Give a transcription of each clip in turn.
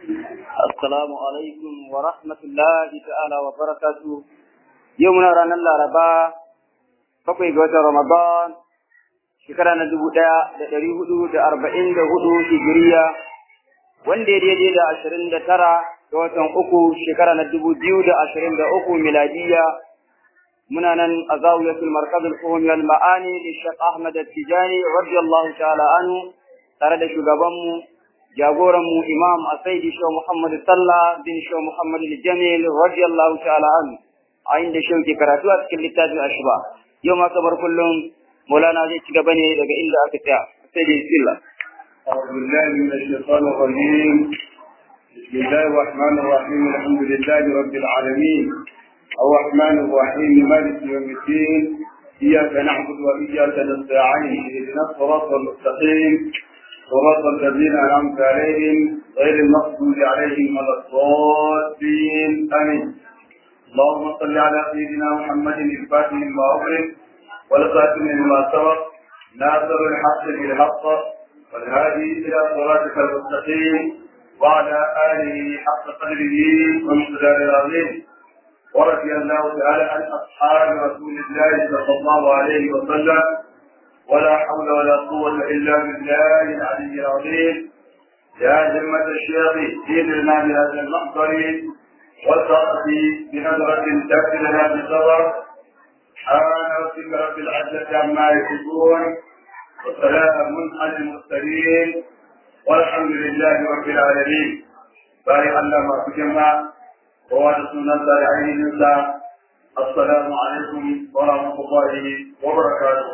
Assalamu alaikum wa rahmatullahi ta'ala wa barakatu. Yau muna ranar Laraba, bakwai ga watan Ramadan, shekara na dubu ɗaya da ɗari hudu da arba'in da hudu hijiriya, wanda ya daidai da ashirin da tara ga watan uku shekara na dubu biyu da ashirin da uku miladiya. Muna nan a zawiyatul markazul fuhum wal ma'ani da Sheikh Ahmad Tijani radiyallahu ta'ala anhu tare da shugabanmu jagoranmu imam asaidi shehu muhammad sallah bin shehu muhammad jamil radiyallahu ta'ala an a inda shehu ke karatu a cikin littafin ashba yau ma kamar kullum maulana zai ci gaba ne daga inda aka tsaya sai da bismillah أعوذ بالله من الشيطان الرجيم بسم الله الرحمن الرحيم الحمد لله رب العالمين الرحمن الرحيم مالك يوم الدين إياك نعبد وإياك نستعين اهدنا الصراط المستقيم صراط الذين أنعمت عليهم غير المغضوب عليهم ولا الضالين آمين اللهم صل على سيدنا محمد الفاتح لما أغلق والخاتم لما سبق ناصر الحق بالحق والهادي إلى صراطك المستقيم وعلى آله حق قدره ومقدار العظيم ورضي الله تعالى عن أصحاب رسول الله صلى الله عليه وسلم ولا حول ولا قوة إلا بالله العلي العظيم يا همة الشيخ ديننا بهذا المحضر وتأتي بنظرة تأتي لنا بصبر سبحان ربك رب العزة عما يصفون وسلام على المرسلين والحمد لله رب العالمين بارك الله ما تجمع ووالدنا العين الله السلام عليكم ورحمة الله وبركاته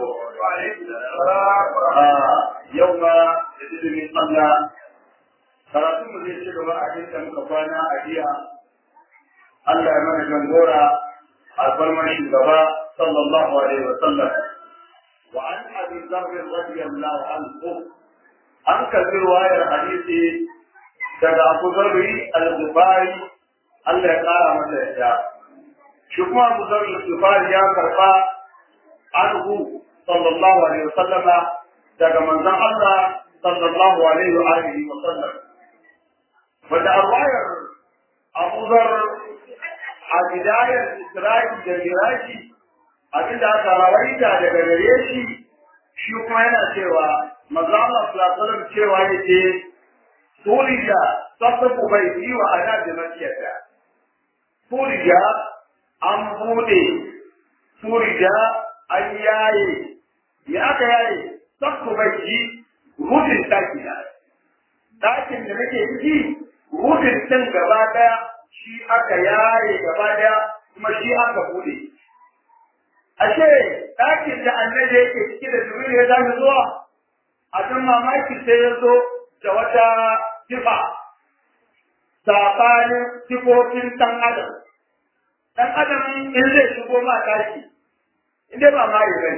يوم يجد من قبل karatun mu zai ci gaba a cikin muka kwana a jiya Allah ya mana jangora alfarmar shugaba sallallahu alaihi wa sallam wa an abi dharr radiyallahu anhu an kalli wayar hadisi daga Abu Dharr al-Ghifari Allah ya kara masa yadda shi kuma Abu Dharr al-Ghifari ya karba anhu sallallahu alaihi wa sallama daga manzon Allah sallallahu alaihi wa alihi wa sallam wanda arwayar Abu Dhar a bidayar Isra'i da Miraji abinda aka rawaita daga gare shi shi kuma yana cewa manzon Allah sallallahu alaihi wa sallam cewa yake Turija sasafu bai yi wa ana da makiyata. Turija an bude, Turija an yaye, me aka yaye, sasafu bai yi rufin ɗaki na. Ɗakin da nake ciki, rufin ɗin gaba ɗaya shi aka yaye gaba ɗaya kuma shi aka bude. Ashe ɗakin da annabi yake ciki da Jibril ya zami zuwa, a can mamaki sai ya zo da wata sifa saɓanin sifofin ɗan adam. Ɗan adam in zai shigo ma ɗaki, in dai ba ma yi bane.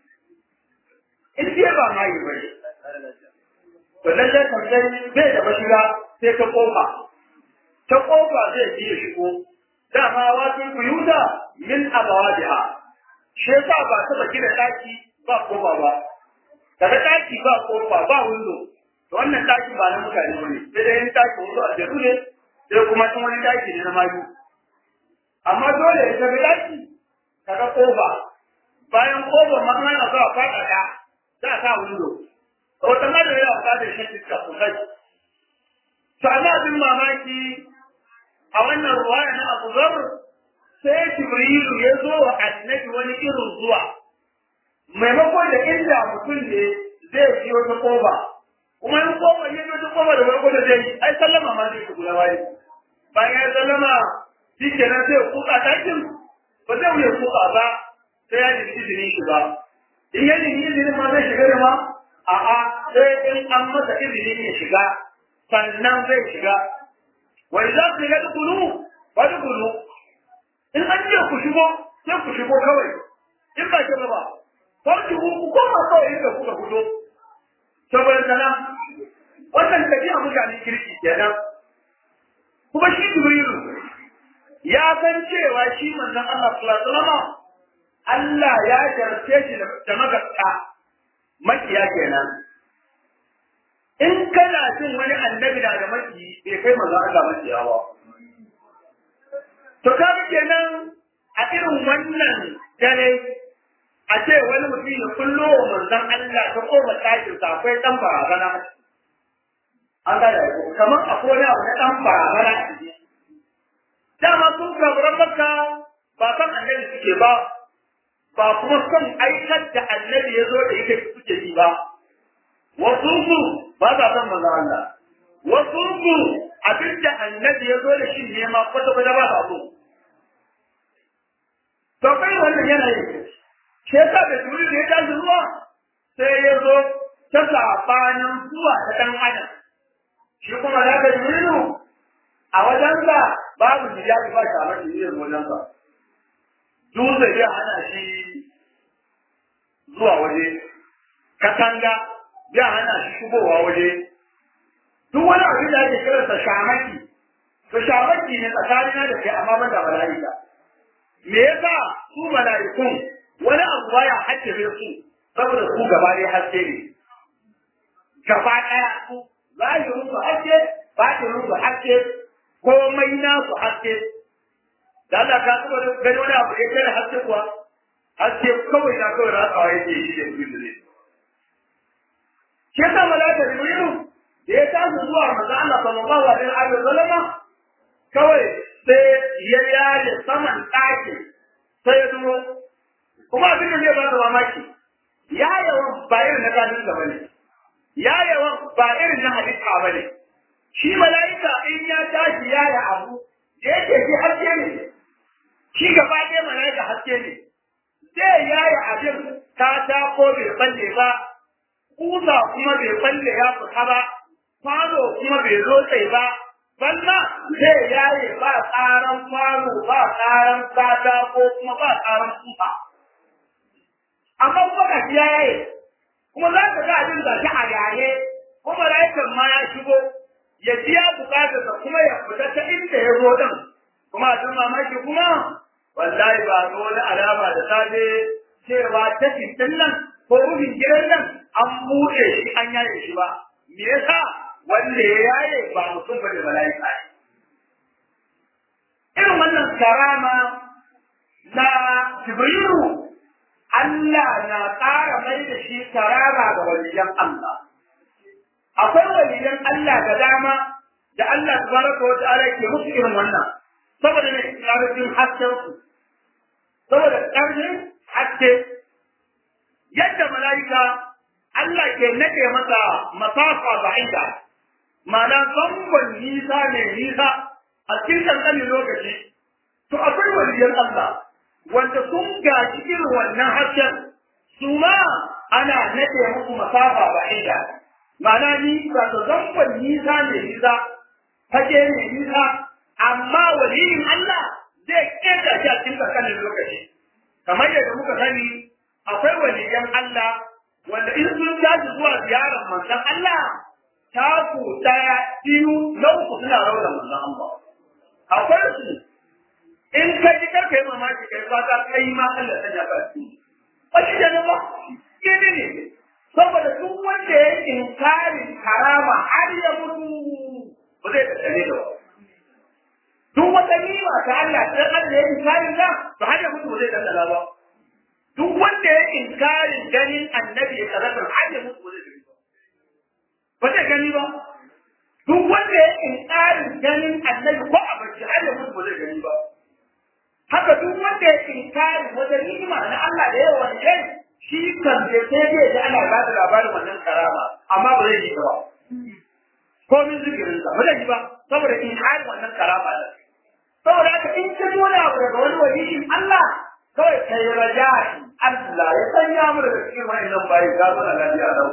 In dai ba ma yi bane. To lallai kan sai bai da mashiga sai ta ƙofa. Ta ƙofa zai iya shigo. Dama wasu kuyuta min abawadiha. Shi yasa ba taɓa gina ɗaki ba ƙofa ba. Daga ɗaki ba ƙofa ba windo. to wannan taki ba na mutane ba ne sai dai yin taki wasu a jeru ne sai kuma in wani taki ne na mayu amma dole ya tafi taki kaga kofa bayan kofa ma ana za a faɗa ta za a sa windo to ta ma da yana buƙatar shan iska sosai to amma abin mamaki a wannan ruwaya na Abu Zar sai Jibrilu ya zo wa annabi wani irin zuwa maimakon da inda mutum ne zai ji wata kofa kuma in koma yin wata koma da farko da zai yi ai sallama ma zai shigo waye bayan ya sallama shi kenan sai kuka takin ba zai wuce kuka ba sai ya nemi izinin shi ba in ya nemi izinin ma zai shiga da ma a'a sai in an masa izinin ya shiga sannan zai shiga wa idza qila dkhulu fadkhulu in an ce ku shigo sai ku shigo kawai in ba ke ba farki ku koma kawai inda kuka fito saboda sana wannan tafiya mutanen kirki kenan kuma shi jibrilu ya san cewa shi manzon Allah sallallahu alaihi wasallam Allah ya jarce shi da magasta makiya kenan in kana jin wani annabi na da maki bai kai manzon Allah maciya ba to kaga kenan a irin wannan dare a ce wani mutum ya kullo wa manzon Allah ta koma tashin sa akwai dan barazana an ga da kamar akwai wani abu na dan barazana dama sun kaburan makka ba san annabi suke ba ba kuma son aikar da annabi ya zo da ita suke yi ba wasu su ba sa son manzon Allah wasu su abinda annabi ya zo da shi ne ma kwata kwata ba sa so to kai wannan yanayin shi yasa da turi da ya tashi zuwa sai ya zo ta sabanin zuwa ta dan adam shi kuma da ka turi a wajensa babu hijabi ba ta mace yin wajensa dutse ya hana shi zuwa waje katanga ya hana shi shigowa waje duk wani abin da ake kiransa shamaki to shamaki ne tsakanina da kai amma ban da mala'ika me yasa su mala'ikun wani abu baya hajjabe su saboda su gaba ɗaya haske ne gaba ɗaya su zahirin su haske batinin su haske komai na su haske da Allah ka taba gani wani abu ya kai haske kuwa haske kawai na kawai ratsawa yake shi da abin da zai shi yasa malaka jibrilu da ya tashi zuwa manzo Allah sallallahu alaihi wa sallam kawai sai ya yare saman ɗaki sai ya duro kuma abin da zai ba da mamaki ya yawan ba irin na kanin da bane ya yawan ba irin na halitta bane shi mala'ika in ya tashi ya yi abu da yake shi haske ne shi gaba ɗaya mala'ika haske ne zai ya yi abin ta ta ko bai balle ba kusa kuma bai balle ya fita ba kwano kuma bai lotse ba balla zai yaye ba tsaran kwano ba tsaran kata ko kuma ba tsaran kusa amma kuma ka yaye kuma za ka ga abin da shi a yaye kuma mala'ikan ma ya shigo ya biya bukatar da kuma ya fita ta inda ya zo din kuma abin mamaki kuma wallahi ba ga wani alama da safe cewa ta fitin nan ko rufin gidan nan an buɗe shi an yaye shi ba me yasa wanda ya yaye ba mutum ba da mala'ika irin wannan karama na jibrilu Allah na ƙara mai da shi karama ga waliyan Allah akwai waliyan Allah da dama da Allah tabaraka wa ta'ala ke musu irin wannan saboda ne ƙarfin hasken su saboda ƙarfin haske yadda mala'ika Allah ke nade masa masafa ba'ida ma'ana zangon nisa ne nisa a cikin kankanin lokaci to akwai waliyan Allah wanda sun gaji irin wannan hasken su ma ana nade musu masafa ba'ida ma'ana ni ba ta zangon nisa ne nisa fage ne nisa amma waliyin Allah zai keta shi a cikin kankanin lokaci kamar yadda muka sani akwai waliyan Allah wanda in sun tashi zuwa ziyarar manzon Allah taku daya biyu na uku suna raunar manzon Allah akwai su in ka ji karka yi mamaki kai fata kai ma Allah ta jaba su ba shi da ba kene ne saboda duk wanda ya yi inkarin karama har ya mutu ba zai tattale da ba duk wata nima ta Allah sai Allah ya yi inkarin da ba har ya mutu ba zai tattala ba duk wanda ya inkarin ganin annabi ya karatu har ya mutu ba zai gani ba ba zai gani ba duk wanda ya inkarin ganin annabi ko a barci har ya mutu ba zai gani ba haka duk wanda ya inkarin wata ni'ima na Allah da yawa wani kai shi kan da sai dai da Allah ba da labarin wannan karama amma ba zai yi ba ko min zikirin sa ba zai yi ba saboda inkarin wannan karama da saboda haka in ka wani abu daga wani waliyin Allah kawai kai raja'i Allah ya sanya mu daga cikin wa'annan bayi ga mu lafiya lau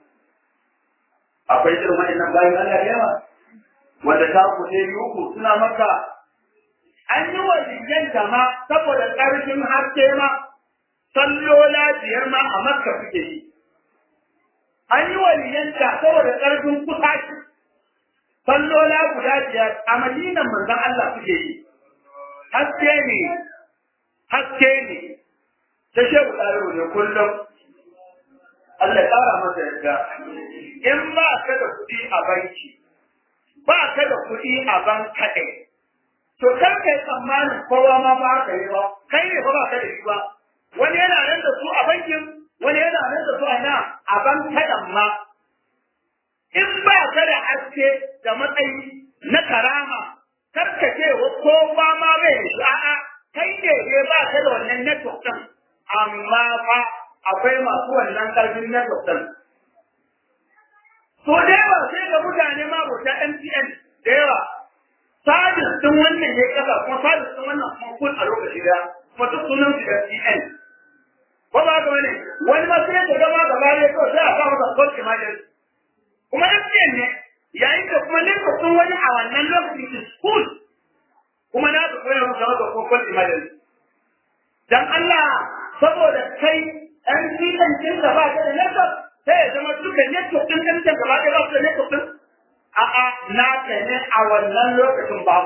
akwai irin wa'annan bayin Allah da yawa wanda ta ku sai uku suna maka an yi waliyan da ma saboda ƙarfin haske ma sallola biyar ma a makka suke yi an yi waliyan da saboda ƙarfin kusaci sallola guda biyar a madinan manzon Allah suke yi haske ne haske ne ta shehu ɗaro ne kullum Allah ƙara masa yadda in ba ka da kuɗi a banki ba ka da kuɗi a ban kaɗai to kar kai tsammanin kowa ma ba ka yi ba kai ne ba ba ka da shi ba wani yana nan da su a bankin wani yana nan da su a na a ban kaɗan ma in ba ka da haske da matsayi na karama kar ka ce ko ba ma bai da shi a'a kai ne ne ba ka da wannan network ɗin amma fa akwai masu wannan ƙarfin network ɗin so da yawa sai ga mutane ma bauta MTN da yawa sabis din wannan ya kasa kuma sabis din wannan kuma kun a lokaci da kuma duk sunan su MTN ko ba ga wani wani ma sai ka gama gaba ne to sai a sa masa call emergency kuma MTN ne yayin da kuma ne sun wani a wannan lokacin is school kuma na su koyar masa masa ko call emergency dan Allah saboda kai MTN din da ba ka da network sai ya zama duka network din ɗan gaba ɗaya ba su da network din a'a na ka ne a wannan lokacin babu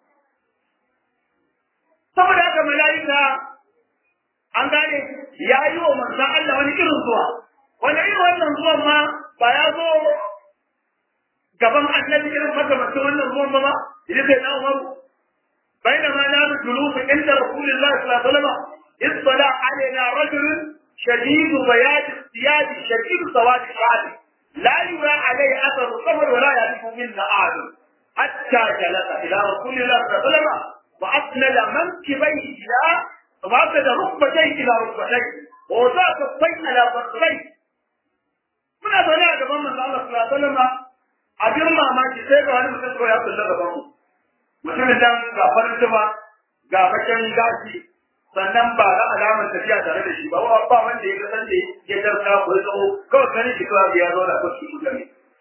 saboda haka mala'ika an gane ya yi wa manzan Allah wani irin zuwa wani irin wannan zuwan ma ba ya zo gaban annabi irin makamacin wannan zuwan ba ma idan sai na umaru بينما نحن جلوس عند رسول الله صلى الله عليه وسلم اطلع علينا رجل شديد بياض الثياب شديد سواد الشعر لا يرى عليه اثر السفر ولا يعرف منا احد حتى جلس الى رسول الله صلى الله عليه وسلم واسند منكبيه الى واسند ركبتيه الى ركبتيه ووضع كفيه على فخذيه muna zaune a gaban manzo Allah sallallahu alaihi wasallam abin mamaki sai ga wani mutum ko ya kulla gaban mu mutumin nan ga farin tuba ga bakin gashi sannan ba ga alamar tafiya tare da shi ba ba wanda ya kasan da ya tarka ko ya tsawo kawai ganin shi kawai ya zo da ko su gane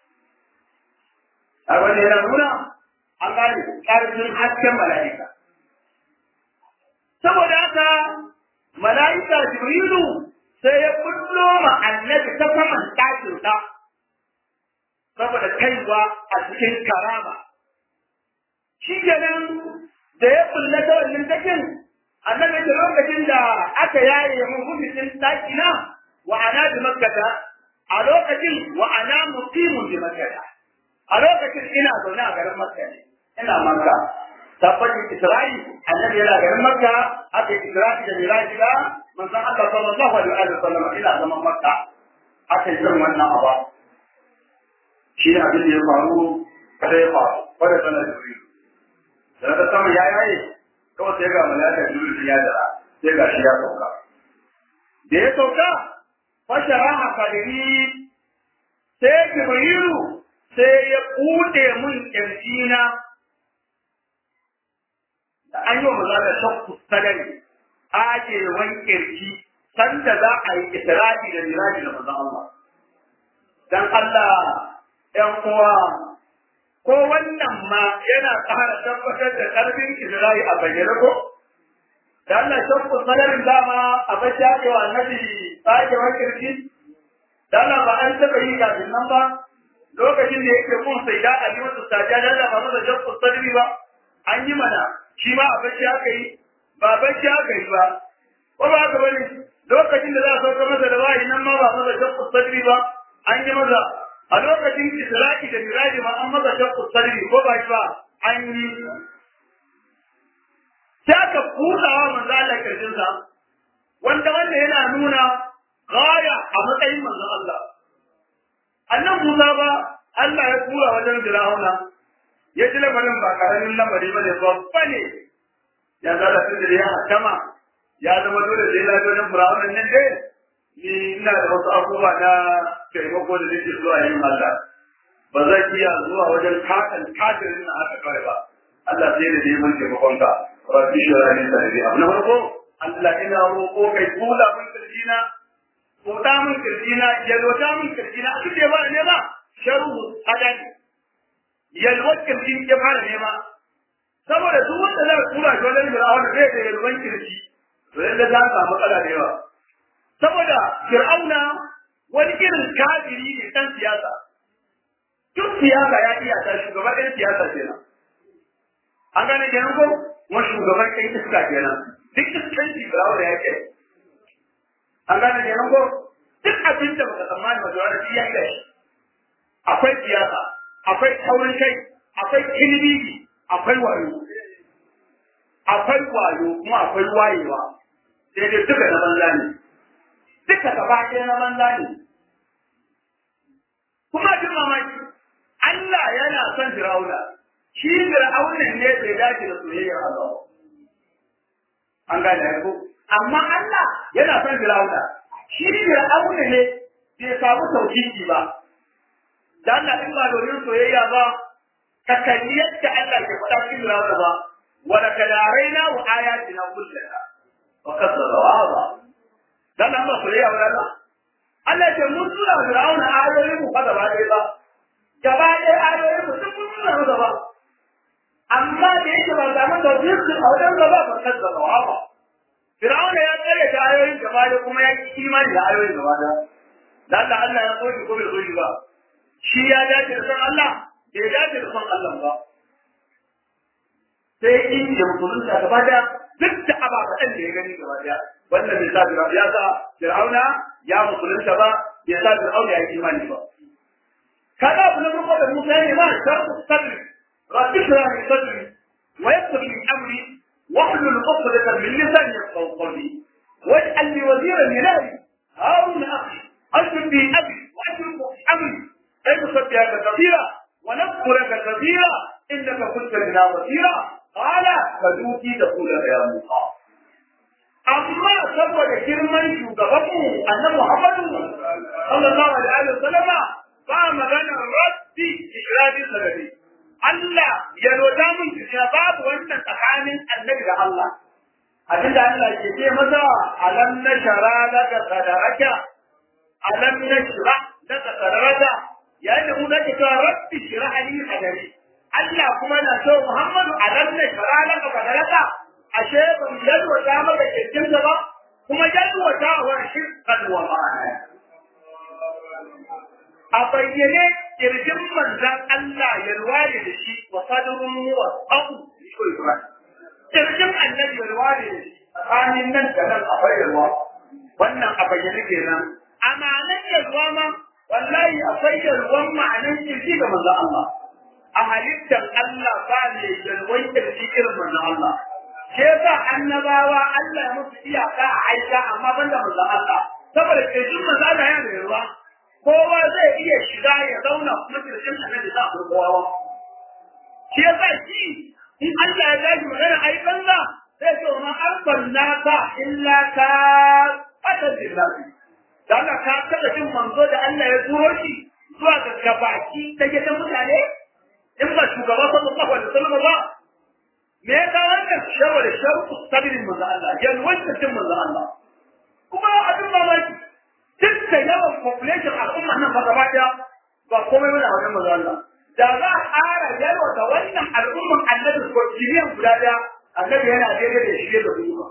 a wanda yana nuna an gane ƙarfin hasken mala'ika saboda haka mala'ika jibrilu sai ya kullo ma annabi ta saman ɗakin sa saboda kaiwa a cikin karama shi kenan da ya kulle ta wannan takin annabi da lokacin da aka yaye mun hukumin daki na wa ana bi makkata a lokacin wa ana muqimun bi makkata a lokacin ina zaune a garin makka ne ina makka tabbatin isra'i annabi yana garin makka aka isra'i da miraji da manzon Allah sallallahu alaihi wa sallam ina zaman makka aka yi zan wannan aba shi ne abin da ya faru kada ya faru kada sanar da da ta sama ya yaye kawai sai ga malaka jibril ya dara sai ga shi ya sauka da ya sauka fashara a kadiri sai jibrilu sai ya bude mun kirjina da an yi wa malaka shakku sadari ajewan kirji sanda za a yi isra'i da miraji da manzon Allah dan Allah ‘yan uwa ko wannan ma yana ƙara tabbatar da ƙarfin Isra'i a bayyane ko? Da Allah shakku sanarin dama a bashi ake wa annabi tsakewar kirki? Da Allah ba an taɓa yi kafin nan ba? Lokacin da yake kun sai da a yi masa sajiya da Allah ba masa shakku sanari ba? An yi mana, shi ma a bashi aka yi, ba bashi aka yi ba. Ko ba haka bane? Lokacin da za a sauka masa da wahayi nan ma ba masa shakku sanari ba? An yi masa a lokacin Isra'i da Miraji ma an maza shakku sarri ko ba shi ba an yi sai aka kudawa manzo Allah kirjinsa wanda wanda yana nuna gaya a matsayin manzo Allah annan Musa ba Allah ya tura wajen Fir'auna ya ji lamarin ba karamin lamari bane babba ne ya zara tun da ya hakama ya zama dole sai lafiya wajen Fir'auna nan dai ni ina da wasu abubuwa na taimako da nake zuwa yin Allah ba zan iya zuwa wajen kakan kafirin na haka kawai ba Allah sai da neman taimakon ka rabbi shira ni sarri abu na farko Allah ina roƙo kai kula min kirjina kuɗa min kirjina yalwata min kirjina a duk da ba ne ba sharu hadani yalwat kirjin ke fara nema saboda duk wanda zai kula shi wajen fir'auna zai da yalwan kirji to yanda za samu matsala da yawa saboda fir'auna wani irin kafiri ne dan siyasa duk siyasa ya iya ta shugaban ɗan siyasa kenan an gane kenan ko kuma shugaban ɗan iska kenan duk iskanci fir'auna ya ke an gane kenan ko duk abin da baka tsammani ba zuwa da shi ya iya shi akwai siyasa akwai taurin kai akwai kilbibi akwai wayo akwai wayo kuma akwai wayewa sai dai duka na banza ne duka gaba ɗaya na banza ne kuma jin mamaki Allah yana son Fir'auna shi Fir'auna ne bai dace da soyayyar Allah an gane ko amma Allah yana son Fir'auna shi Fir'auna ne bai samu tauhidi ba dan Allah in ba domin soyayya ba ka kalli yadda Allah ke faɗa cikin Fir'auna ba wa laqad araina wa ayatina kullaha wa kasara wa dan Allah soyayya wa Allah Allah ce mun tura Fir'auna ayoyin mu fa gaba ɗaya ba gaba ɗaya ayoyin mu duk mun tura masa ba amma da yake ba samu tauhidi a wajen gaba ba kasara wa ba Fir'auna ya tsare da ayoyin gaba da kuma ya ki imani da ayoyin gaba da. Da Allah Allah ya so shi ko bai so shi ba. Shi ya dace da san Allah, bai dace da san Allah ba. Sai in da musulunta gaba da duk da ababen da ya gani gaba da. Wannan bai sa Fir'auna ya sa Fir'auna ya musulunta ba, bai sa Fir'auna ya yi imani ba. Kaga abu na farko da Musa ya yi ma sharku sadri, rabbi shirah sadri, wa yassir li amri واحلل عقدة من لساني يفقهوا قولي واجعل لي وزيرا من اهلي هارون اخي اشرك به ابي واشرك في امري كي نسبحك كثيرا ونذكرك كثيرا انك كنت بنا بصيرا قال فدوتي تقول يا موسى amma saboda girman shugabanmu annabi Muhammadu sallallahu alaihi wa sallama ba maganar rabbi ikradi sanadi Allah ya roda mun cewa babu wannan tsakanin annabi da Allah. Abinda Allah ke ce masa alam na shara daga sadaraka, alam na shira daga sadaraka, yayin da mu zake cewa rabbi shira ali sadari. Allah kuma na so Muhammadu alam na shara daga sadaraka, ashe ba mu yalwata maka kirkinsa ba, kuma yalwata wa shirkan wa ma'ana. A bayyane kirjin manzan Allah ya ruware da shi wa sadrun wa abu kirjin annabi ya ruware da shi tsakanin nan da nan a bayyana wannan a bayyane kenan amanan yalwa ma wallahi akwai yalwan ma'anan kirji ga manzan Allah a halittar Allah ba ne yalwan kirji irin manzan Allah ke sa annabawa Allah ya musu iyaka a aika amma banda manzan Allah saboda kirjin manzan Allah yana da yalwa kowa zai iya shiga ya zauna kuma kirkin annabi za a kowa shi ya sa shi in Allah ya gaji magana ai banza zai ce ma arsalna ka illa ka fata billahi da Allah ka taba jin manzo da Allah ya turo shi zuwa ga gabaki da gidan mutane in ba shugaba sallallahu alaihi wasallam ba me ya kawo wannan shawo da shawu sabirin manzo Allah yalwanta cin manzo Allah kuma abin mamaki duk da yawan population al'umma nan ba gaba daya ba komai bane a wajen manzo Allah da za a ƙara yawa da wannan al'umman annabi ko biliyan guda daya annabi yana daidai da shi da kuma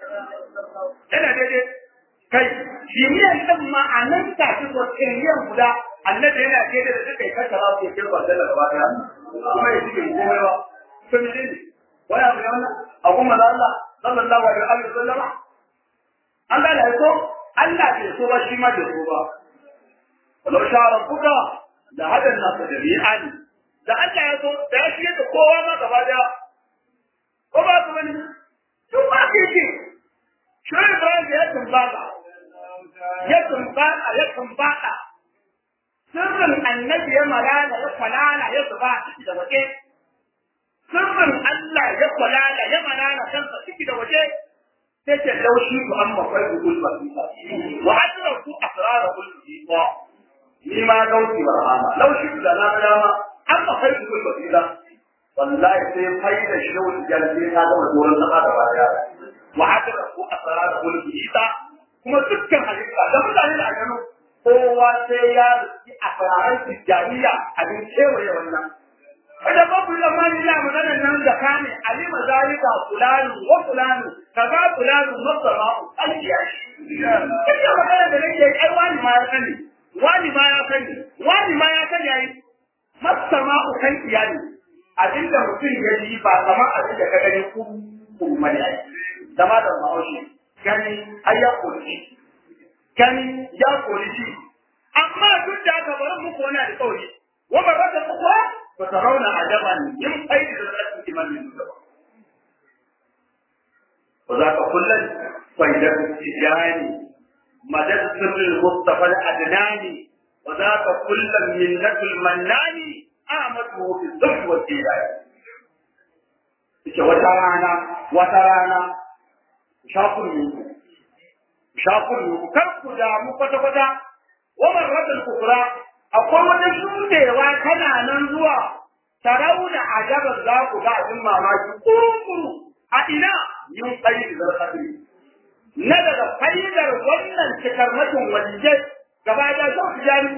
yana daidai kai biliyan din ma a nan ta ci ko biliyan guda annabi yana daidai da suka yi kasa ba su yi kirba da gaba daya kuma ya shige komai ba to me ne wani abu ne wannan a kuma Allah sallallahu alaihi wa sallam an gane ko Allah bai so ba shi ma bai so ba. Walau sha rabbuka da hadan nasu jami'an da Allah ya so da ya shirya da kowa ma gaba daya. Ko ba su bane? Tun ba ke ce. Shirin Ibrahim ya tumbata. Ya tumbata ya tumbata. Sirrin annabi ya malala ya kwalala ya zuba ciki da waje. Sirrin Allah ya kwalala ya malala kansa ciki da waje. sai ce laushi ku amma kai ku kulba wa hadra ku asrara kulli ba ni ma gauti barhama laushi da na ga dama amma kai ku kulba ila wallahi sai fai da shawul jalbi ta ga doron na da baya wa hadra ku asrara kulli ba kuma dukkan halitta da mutane da gano kowa sai ya rufi asrarar tijaniya abin kewaye wannan kada ba ku zamani ina magana nan da kane alima zalika fulani wa fulani kaza fulani masama aljiya kike magana da nake ai wani ma ya sani wani ma ya sani wani ma ya sani ai masama kan iyali abinda mutum ya yi ba kamar abin da ka gani ku kuma ne zama da ma'aushi gani ai ya kori gani ya kori shi amma duk da aka bar muku wani alƙawari wa baraka kuwa فترون عجبا من خير الأسد من من وذاك كلا فإذا التجاني مدد سر المصطفى الأدناني وذاك كلا من نفس المناني آمده في الزهد والديان ita wata rana wata rana shafin yuku shafin yuku kar ku damu kwata kwata wa marratul kufra akwai wata shudewa tana nan zuwa sarauna ajaban za ku ga abin mamaki kurkuru a ina yin tsayi da zarfafi na daga faidar wannan cikarmatin walijai gaba da za ku jami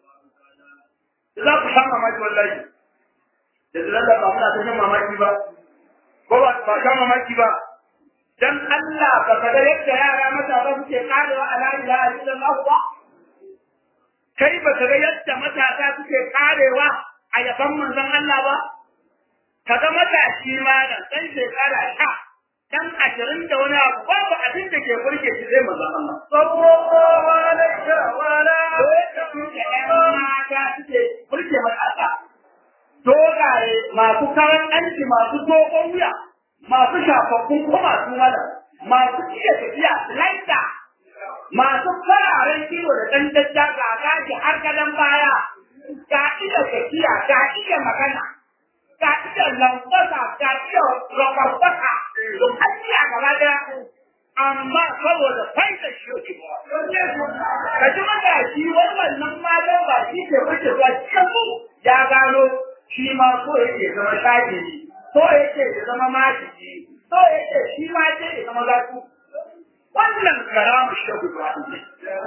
za ku sha mamaki wallahi da zilar da ba muna ta shan mamaki ba ko ba ba sha mamaki ba dan Allah ba ka ga yadda yara matasa suke karewa a la ilaha illallah ba kai ba ka ga yadda matasa suke karewa a yaban manzon Allah ba ka ga matashi ma da dan shekara ta dan ashirin da wani abu babu abin da ke burge shi sai manzon Allah sallallahu alaihi wa sallam mata suke burge matasa dogaye masu kayan aiki masu dogon wuya masu shafaffun kuma su mala masu iya tafiya laita masu fararen ido da ɗan dadda ga gashi har gadon baya ga iya tafiya ga iya magana ga iya lambasa ga iya rakwarbasa duk an iya gaba daya amma saboda faida shi ka ji matashi wannan matan ba shi ke wuce zuwa cikin ya gano shi ma so yake zama shagiri so yake ya zama majiki so yake shi ma yake ya zama zaku wannan karamu shagu ba ne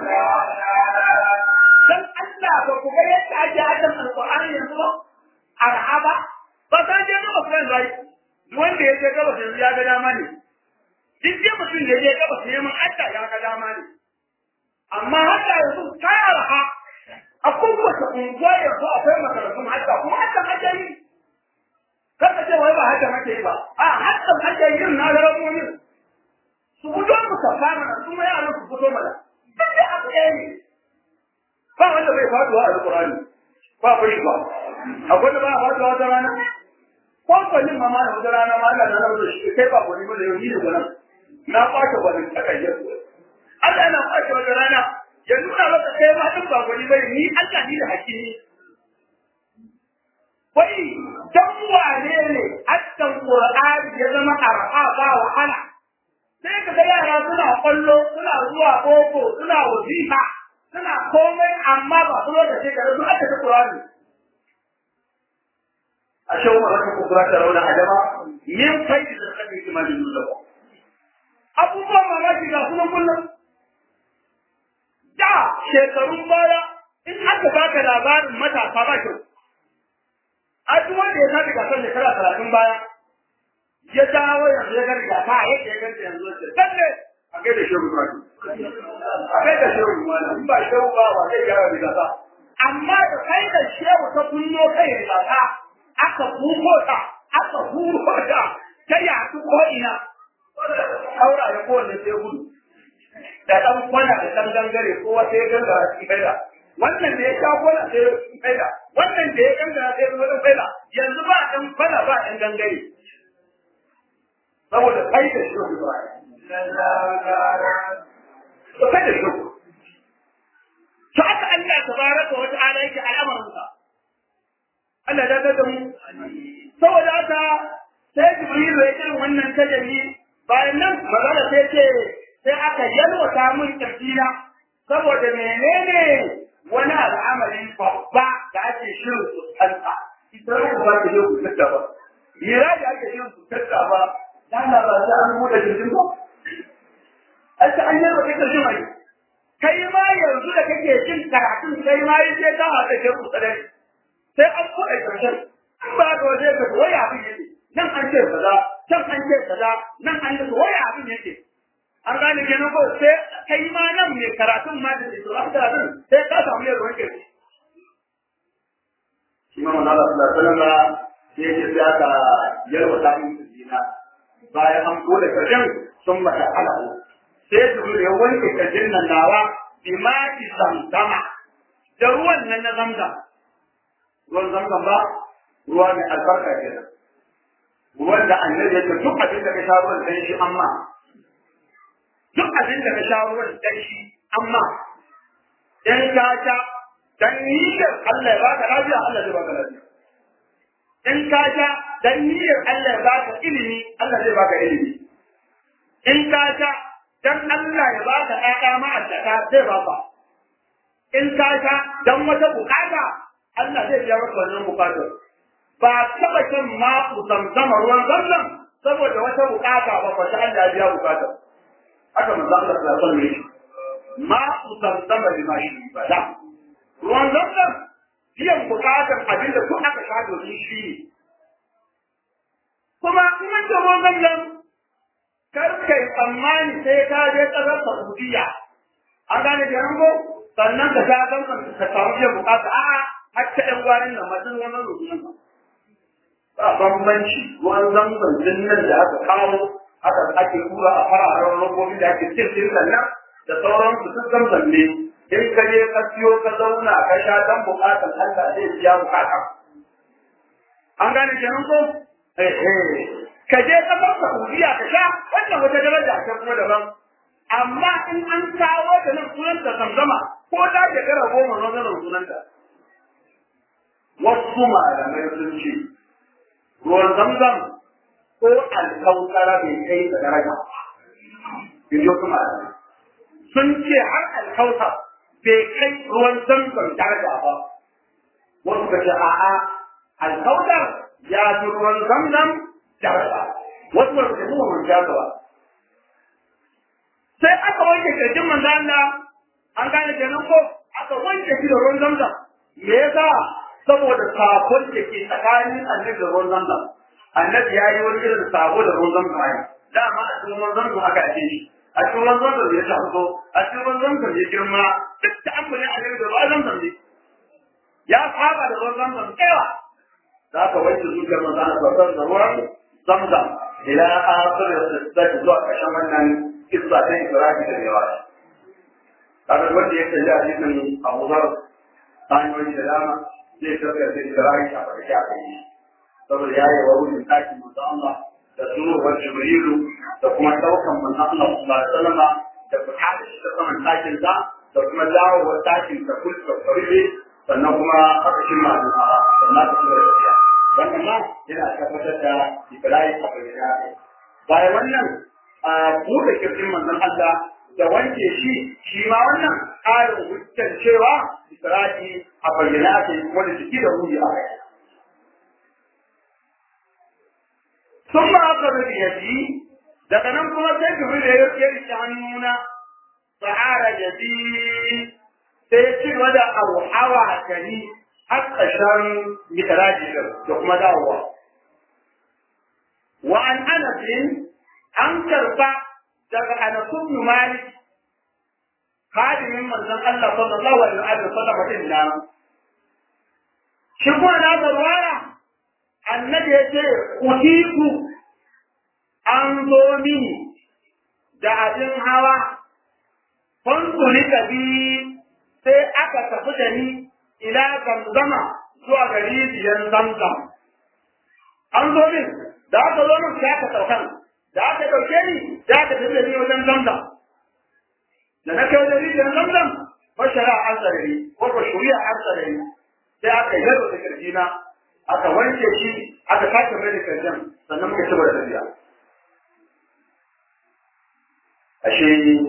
dan Allah ba ku ga yadda ake adam alqur'ani yanzu ba arhaba ba ta je ba ku rai wanda ya je gaba yanzu ya ga dama ne duk je mutum da ya gaba sai mun Allah ya ga dama ne amma haka yanzu ta arha a kowace unguwa yanzu akwai makarantun hajja kuma hajjan ake yi kaka ce wai ba hajjan ake yi ba a hajjan ake yi na larabonin su fito mu safa mana su ma yaran su fito mana duk da abu ɗaya ne ba wanda bai faduwa a alƙur'ani ba ku shi ba akwai da ba a faduwa wata rana ko kwallin ma mana wata rana ma Allah na rabu shi kai ba kwallin ba da yau ni ne gwanan na kwace kwallin takayyar Allah na kwace wata rana ya nuna maka kai ma duk ba gwani bane ni Allah ni da hakimi wai dan wane ne hakkan Qur'ani ya zama arha ba wahala sai ka ga yara suna kwallo suna zuwa boko suna wazifa suna komai amma ba su da sai ka su aka ta Qur'ani a shawo ma haka ku Qur'ani rauna adama min faidi da kake imanin nuna abubuwan mamaki ga sunan kullum da shekarun baya in aka baka labarin matasa ba kyau. A duk wanda ya sani gasar shekara talatin baya ya dawo yanzu ya gani gasa a yadda ya ganta yanzu ya ce lalle a kai da shehu ba a kai da shehu ma in ba shehu ba wa zai gyara da gasa. Amma da kai da shehu ta kunno kai da gasa aka buko ta aka huro ta ta yaɗu ko ina. Aura ya kowanne sai gudu. da ɗan kwana da ɗan gangare ko wata ya gangara cikin faida wannan da ya sha kwana sai cikin faida wannan da ya gangara sai zama ɗan faida yanzu ba ɗan kwana ba ɗan gangare saboda kai da shi ba to kai da shi to aka Allah tabaraka wa ta'ala yake al'amarinsa Allah ya da mu saboda haka sai Jibril ya irin wannan tajali bayan nan magana sai ce sai aka yalwata mun kirjina saboda menene wani al'amari babba da ake shirin fuskanta ita ku ba ta yau fuskanta ba mira da ake shirin fuskanta ba dana ba za an buɗe jirgin ba a ta an yalwata kirjin mai kai ma yanzu da kake jin karatun kai ma yi sai ka haka ke kusa da sai an buɗe kirjin in ba ka waje ka waya abin yake nan an ce kaza can an ce kaza nan an ce waya abin yake an gane kenan ko sai kai ma nan mai karatun ma da su an karatun sai ka samu yadda wake shi ma manzo Allah sallallahu alaihi wasallam sai ya ce aka yarwa ta yin dina bayan an kore kajin sun mata alahu sai su ya wanke kajin nan nawa bimaki zamzama da ruwan nan na zamzam ruwan zamzam ba ruwa mai albarka kenan ruwan da annabi ya ce duk abin da ka sha ruwan dan shi amma duk abin da ka sha ruwan dan shi amma dan ka sha dan niyyar Allah ya baka lafiya Allah zai baka lafiya in ka sha dan niyyar Allah ya baka ilimi Allah zai baka ilimi in ka sha dan Allah ya baka ƴaƴa ma'aikata zai baka in ka sha dan wata bukata Allah zai biya maka wannan bukatar ba taba shan ma zamzama ruwan zamzam saboda wata bukata ba fa Allah ya biya bukatar haka manzo Allah sallallahu alaihi wasallam ma zamzama lima shi ba da ruwan zamzam biyan bukatar abinda duk aka sha domin shi ne kuma in an ce ruwan zamzam kar kai tsammani sai ka je ƙasar Saudiya an gane da yango sannan ka sha zamzam ka samu biyan bukata a'a har ta ɗan gwanin nan masu ruwan zamzam ba bambanci ruwan zamzam din nan da aka kawo aka ake tura a fararen robobi da ake cikin nan da sauran su duk zamzam ne in ka je ka siyo ka zauna ka sha dan bukatan Allah zai biya bukata an gane kenan ko eh eh ka je ka bar Saudiya ka sha wannan wata daraja ta kuma daban amma in an kawo da nan sunan da zamzama ko da shekara goma na zanen sunanta wasu malamai sun ce ruwan zamzam ko alkautara bai kai da daraja in ji wasu malamai sun ce har alkauta bai kai ruwan zamzam daraja ba wasu ka ce a'a alkautar ya fi ruwan zamzam daraja wasu ba su ce kuma mun ba sai aka wanke kirjin manzo Allah an gane kenan ko aka wanke shi da ruwan zamzam me yasa saboda sakon da ke tsakanin annabi da ruwan zamzam annabi ya yi wani irin sabo da ruwan zamzam ai dama a cikin ruwan zamzam aka ake shi a cikin ruwan zamzam ya taso a cikin ruwan zamzam ya girma duk da amfani annabi da ruwan zamzam ne ya saba da ruwan zamzam tsewa za ka wanke zuciyar manzo Allah sallallahu da ruwan zamzam ila akhir da zuwa ƙarshen wannan kissa ta Ibrahim da yawa kaga wanda ya kalli hadisin Abu Dharr hanyoyi da dama zai tafiya da Ibrahim a farki a kai saboda ya yi wa wurin ɗakin manzo Allah da sunuwar Jibrilu da kuma ɗaukan manzo Allah sallallahu alaihi wasallam da fita da shi ta saman ɗakin sa da kuma dawowar ɗakin ta kulka farbe sannan kuma aka shirma da sannan ta kuma tafiya wannan ma yana tabbatar da Ibrahim a farki a kai bayan wannan a buɗe kirjin manzon Allah da wanke shi shi ma wannan ƙarin hujjar cewa Isra'i a bayyana ake wanda jiki da ruhi a kai. Sun ba aka rufe yaji daga nan kuma sai Jibril da ya rike hannuna sahara jadi sai ci gaba da auhawa da ni har ƙarshen mitaraji da kuma dawowa. Wa an anasin an karba daga Anas ibn Malik hadimin manzon Allah sallallahu alaihi wa sallam din nan shi kuma na zarwara annabi ya ce utiku an zo mini da abin hawa fansuli ka bi sai aka tafi da ni ila zamzama zuwa ga rijiyar zamzam an zo min da aka zo min sai aka saukan da aka ɗauke ni da aka tafi da ni wajen zamzam da na kai wajen rijiyar zamzam bashara an sarari ko ba shuriya an sarari sai aka yi yaro da kirjina aka wanke shi aka sake mai da kirjin sannan muka ci da tafiya ashe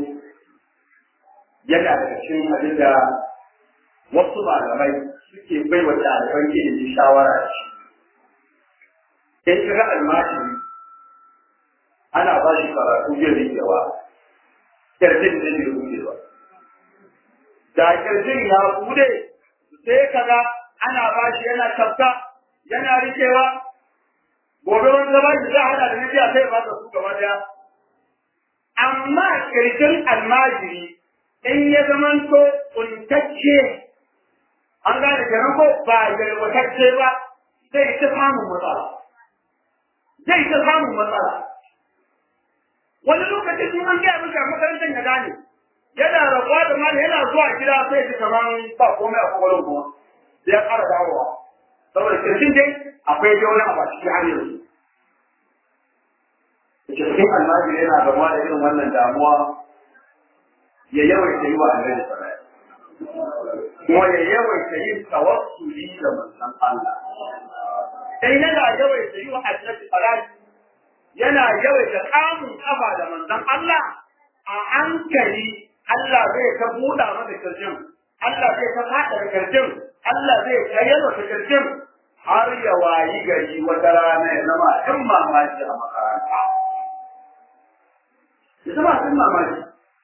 yana daga cikin abin da wasu malamai suke bai wa ɗaliban ilimi shawara da shi in kira almajiri ana ba shi karatu zai rikewa kirjin zai yi rudewa da kirjin ya bude sai kaga ana ba shi yana tafka yana rikewa gobe wani zama shi zai hada da nabiya sai ba su gaba daya amma kirjin almajiri in ya zamanto kuntacce an gane kenan ko ba yalwatacce ba zai ta samun matsala zai ta samun matsala wani lokacin in an gaya maka makarantar ya gane yana rabuwa da mali yana zuwa gida sai ji kamar ba komai a kwakwalwar kuma sai ya ƙara dawowa saboda kirjin dai akwai dai wani abu a cikin har yanzu cikin almajiri yana gama da irin wannan damuwa ya yawaita yi wa annabi sallallahu kuma ya yawaita yin tawassuli da manzon Allah sai yana yawaita yi wa annabi sallallahu yana yawaita kamun kafa da manzon Allah a hankali Allah zai ta buɗa masa kirjin Allah zai ta faɗa da kirjin Allah zai ta yalwata kirjin har ya wayi gari wata rana ya zama ɗin mamaki a makaranta ya zama ɗin mamaki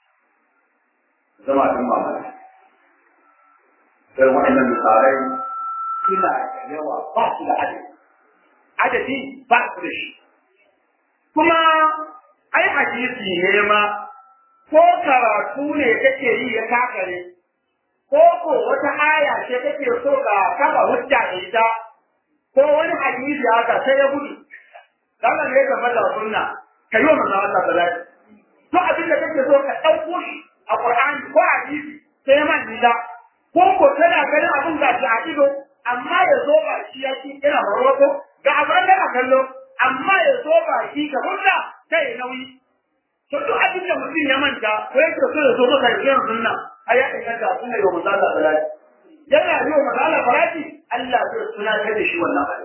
zama ɗin mamaki irin waɗannan misalai suna da yawa ba su da adadi adadi ba su da shi kuma ai hadisi ne ma ko karatu ne kake yi ya kakare ko ko wata aya ce kake so ka kafa hujja da ita ko wani hadisi haka sai ya gudu dan ne ka fada sunna kai wa manzo Allah salati to abin da kake so ka dauko shi a Qur'ani ko hadisi sai man nida ko ko kana ganin abin da shi a ido amma ya zo ba shi ya ci ina rawato ga abin da ka kallo amma ya zo ba shi ka hujja sai nauyi to duk abin da mutum ya manta ko yake so ya zo maka yin sunna ai ya inganta sunna yau manzo Allah salati yana yi wa manzo Allah salati Allah zai tunatar da shi wannan abin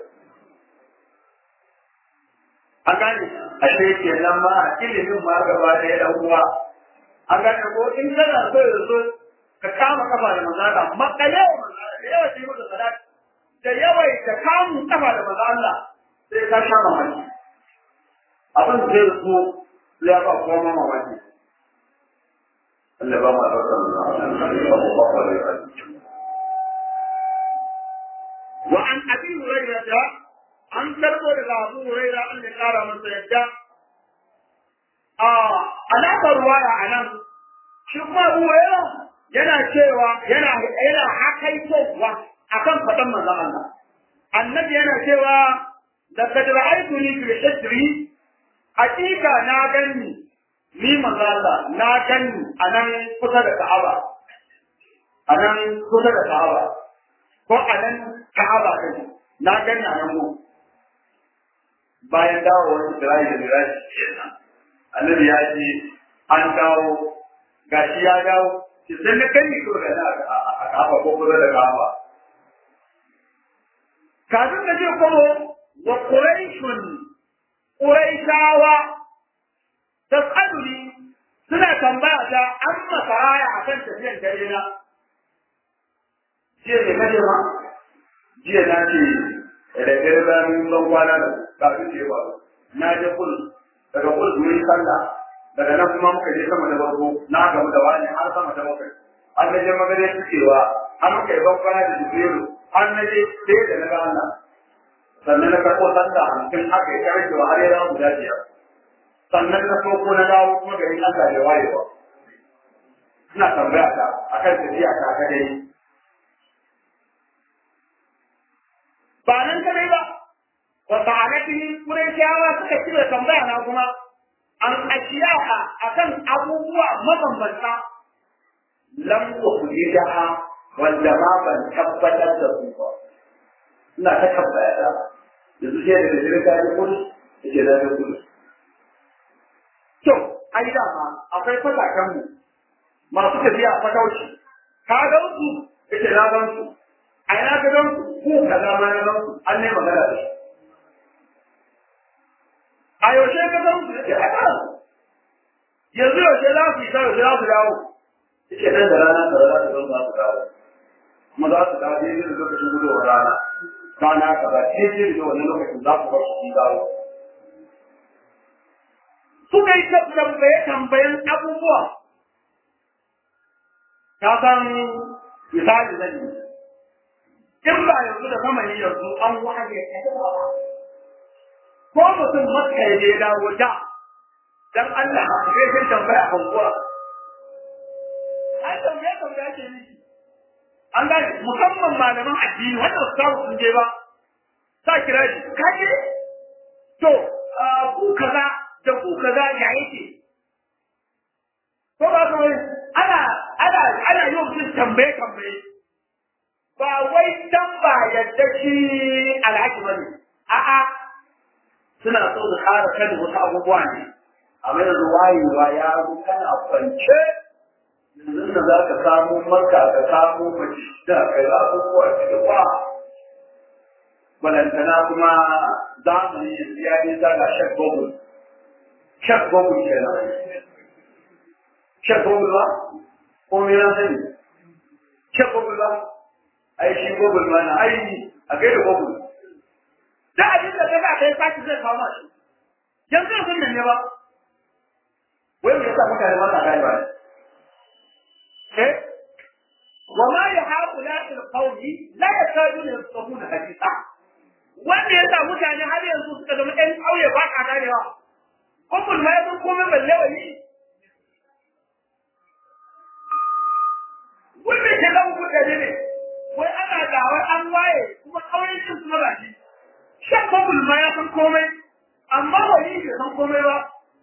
an gane ashe kenan ma ilimin ma gaba da ya dan uwa an gane ko in kana so ya zo ka kama kafa da manzo Allah makale wa manzo Allah da yawa sai maka salati da yawa ka kamu kafa da manzo Allah sai ka sha mamaki abin zai zo ya ba kowa mamaki Allah ba ma ɗaukar sallallahu alaihi wa sallam وعن ابي هريره an karbo daga abu huraira an da kara masa yadda a alaƙar ruwaya a nan shi kuma abu huraira yana cewa yana yana hakaitowa akan faɗan manzon Allah annabi yana cewa da kad ra'aytuni fil hijri hakika na ganni ni manzon Allah na ganni a nan kusa da Ka'aba a nan kusa da Ka'aba ko a nan Ka'aba din na ganni a nan mu bayan dawowar Isra'ila da Miraji kenan annabi ya ce an dawo gashi ya dawo ki san da kai ko da na a kafa ko kuma da kafa kafin da je kuma wa quraishun quraishawa tasaluni suna tambaya ta an masaraya akan tafiyan dare na jiya ne kaje ma jiya na ce da dare bayan ban kwana da kafin da yawa na je kul daga kul wurin sallah daga nan kuma muka je sama da farko na gamu da wani har sama da bakwai an na je magana cewa an muka yi ban kwana da jibrilu an na je sai da na ga Allah sannan na karɓo sallah hamsin aka yi karfe wa har ya zama guda biyar sannan na so ko na dawo kuma garin Allah da wayewa ina tambaya ta akan tafiya ta ka dai ba nan kadai ba wa ta'alatihi qurayshawa suka cire tambaya na kuma an ashiyaha akan abubuwa mabambanta lam ukhrijaha wanda ma ban tabbatar da su ba ina ta tabbaya da yanzu sai da dare ta yi kudu yake da ta kudu to ai da ma akwai fatakan mu masu tafiya a fatauci ka ga su yake na gan su a ina ka gan su ko kaza ma na gan su an ne magana da shi a yaushe ka gan su yake a kan yanzu yaushe za su yi ta yaushe za su dawo yake nan da rana da rana da zan za su dawo kuma za su dawo daidai da lokacin gudowar rana rana ka ba daidai da wannan lokacin za su bar su sun dawo suka yi tambaye tambayen abubuwa ka san misali zan yi in ba yanzu da zamani yanzu an waje ko mutum maka ya je dawo da dan Allah zai kai tambaya kan kuwa an tambaya tambaya ke miki an gane musamman malaman addini wanda su samu sun je ba sa kira shi ka je to ku kaza da ku kaza ya yake ko ba ka wani ana ana ana yi wa mutum tambaye tambaye ba wai dan ba yadda shi alhaji ba ne a'a suna so su kara kan wasu abubuwa ne amma yanzu wayewa ya zo kana kwance yanzu da za ka samu maka ka samu mace da kai abubuwa cikin ba balantana kuma zamani ya yi zaga shak gogul shak gogul kenan shak gogul ba ko me na sani shak gogul ba ai shi gogul ma na ai a gaida gogul da abin da kaga kai saki zai kawo mashi yanzu yanzu ne ba wai me yasa mutane ba sa gane ba eh wa ma yahaula al-qawmi la yakaduna yafqahuna haditha wanda ya sa mutane har yanzu suka zama ɗan ƙauye ba ka ganewa kuma ma ya san komai balle wani wanda ke zama mutane ne wai ana gawar an waye kuma ƙauyen cin su maza shi shan kuma ma ya san komai amma wani bai san komai ba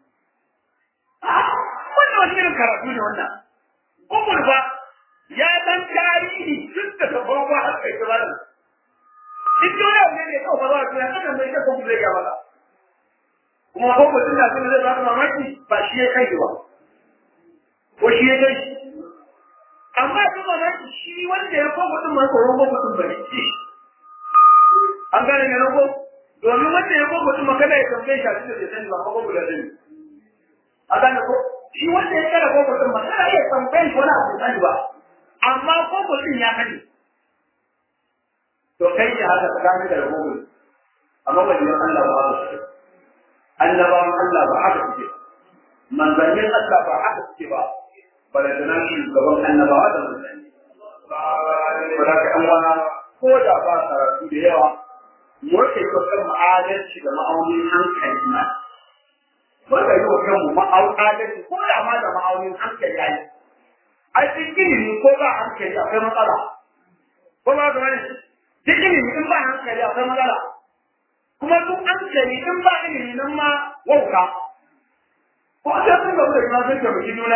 wannan wani irin karatu ne wannan kuma ba ya san tarihi tun da ta farko har kai ta bada duk wani abu ne mai kawo faruwa to yanzu kan mai shakka kuma zai ga maka kuma ko mutum na kuma zai baka mamaki ba shi ya kai ba ko shi ya kai amma duk mamaki shi wanda ya ko mutum mai tsoron ko mutum ba ne an gane ne ko domin wanda ya ko mutum ma kada ya tambaye shi a cikin da sani ba ko ko da sani a gane ko shi wanda ya kara ko mutum ma kada ya tambaye shi wani abu sani ba amma ko mutum ya sani to kai ne haka tsakanin da rahoton amma wajen Allah ba haka suke annabawan Allah ba haka suke manzannin Allah ba haka suke ba balantana shi gaban annabawa da manzanni ba da kan wana ko da ba karatu da yawa mu ke ko kan ma'adalci da ma'aunin hankali na wanda yi wa kanmu ma'adalci ko da ma da ma'aunin hankali yayi ai cikin ilimi ko ba hankali akwai matsala ko ba ga wani duk ilimi in ba hankali akwai matsala kuma duk hankali in ba ilimi nan ma wauka ko sai sun gabu da juna sun taimaki juna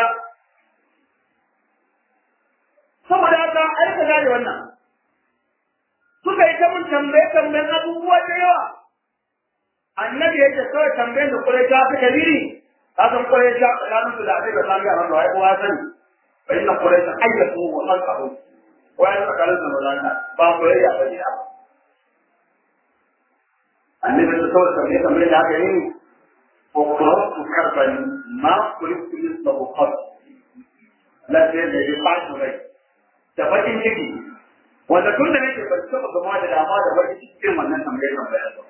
saboda haka ai ka gane wannan suka yi ta mun tambaye tambayen abubuwa da yawa annabi yake kawai tambayen da kurai ta fi kabiri ka san kurai ta tsakanin su da abin da sami a wanda wai kowa sani bai na kurai ta ayyatu wa halkahu wani tsakanin da mazanta ba soyayya ba ne annabi ta kawai tambaye tambaye da aka yi ko kuma su karban ma kuri kuri da bukar lafiya da ya fashi rai da bakin ciki wanda tun da nake ban taɓa gama da dama da bakin cikin wannan tambaye tambaye ba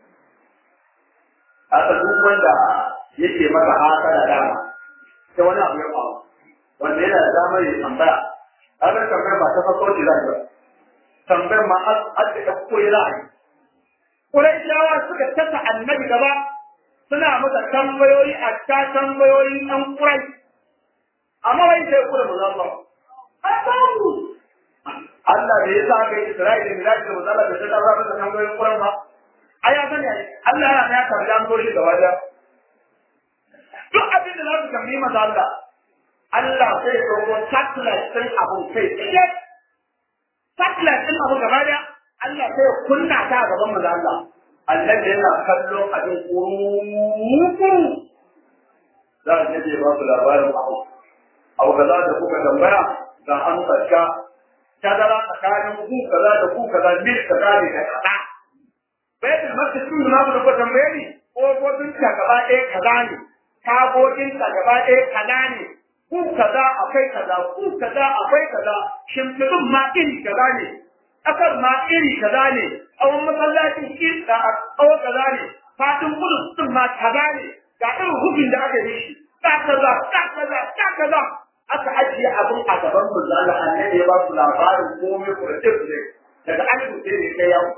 haka duk wanda yake maka haka da dama sai wani abu ya faru wanda yana da damar ya tambaya kaga tambayar ba ta farko ce za ba tambayar ma har da ɗauko ya za a yi Qurayshawa suka tasa annabi gaba suna masa tambayoyi a ta tambayoyi ɗan Quraysh amma wai sai kula mu zama Allahu Allah da ya sa kai Isra'ila da Miraj da Muzalla da ta dawo da tambayoyin Quraysh ba ai ya sani Allah ya ya tarda an goshi gaba da duk abin da za su tambayi maza Allah Allah sai ya roƙo satellite ɗin abun kai tsaye. Satellite ɗin abu gaba da Allah sai ya kunna ta a gaban maza Allah. Allah da yana kallon abin kuruku. Za a je ba su labarin abu. Abu kaza da kuka tambaya ga an tsaka. Tazara tsakanin ku kaza da ku kaza mil kaza ne da kaza. Baitul Maqdis sun na ku da ku tambaye ni ko ko tun ta gaba ɗaya kaza ne. Tagogin ta gaba ɗaya kaza ne. ku kaza akwai kaza ku kaza akwai kaza shimfiɗin ma iri kaza ne ƙasar ma iri kaza ne tsawon masallacin iri tsawon kaza ne fatin kudus ɗin ma kaza ne ga irin hukun da aka yi shi ta kaza ta kaza ta kaza aka ajiye abin a gaban mu zalla annabi ya ba su labarin komai kurce kurce daga an kuce ne kai yau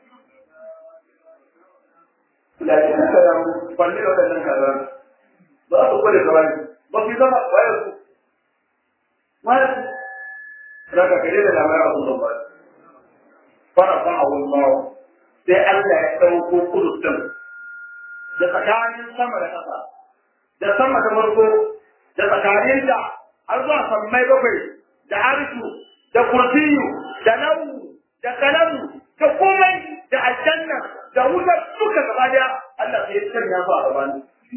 da shi ka da kwanne da wannan kaza ba su kware kawai ba su zama wayar su wayar su daga gare da lamar abu da bai fara fa a wallahu sai Allah ya dauko kudutun da tsakanin sama da ƙasa da sama da farko da tsakanin da har zuwa sammai bakwai da arshu da kursiyu da nawu da kalamu da komai da aljanna da wutar duka gaba daya Allah sai ya sanya su a gaban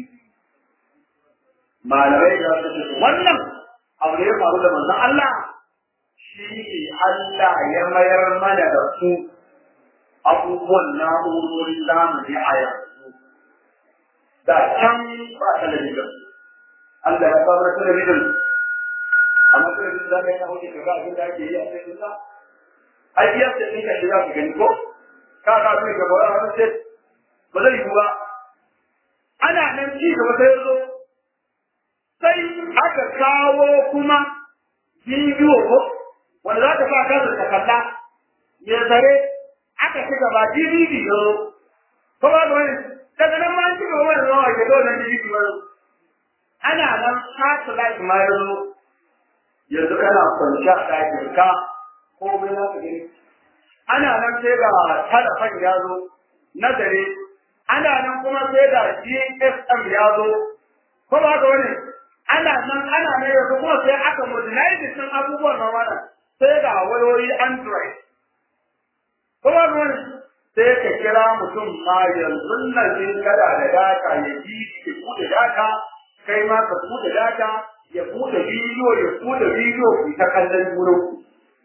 malamai da su ce wannan abu da ya faru da manzon Allah shi ne Allah ya mayar mana da su abubuwan na'urorin zamani a yanzu da can ba talabijin Allah ya samar talabijin amma talabijin za ka yi na hudu ka ga abin da ake yi a cikin sa ai biyar da ɗin ka shiga ka gani ko ka ka fi ka ba wani sai ba zai yi ba ana nan ci gaba sai ya zo sai aka kawo kuma bidiyo ko wanda za ka sa kansa ka kalla ya zare aka ci gaba DVD ya zo ko ba da wani daga nan ma an ci gaba wani rawa ke dole DVD ba ana nan satellite ma ya zo yanzu kana kwanci a ɗakin ka ko bai za ka gani ana nan sai ga talafan ya zo na dare ana nan kuma sai ga GSM ya zo ko ba ga wani ana nan ana nan yanzu kuma sai aka modernize sun abubuwan na wannan sai ga wayoyi Android ko ba ga wani sai ka kira mutum ma yanzu nan in kada da data ya ji ya bude data kai ma ka bude data ya bude bidiyo ya bude bidiyo ku ta kallon junan ku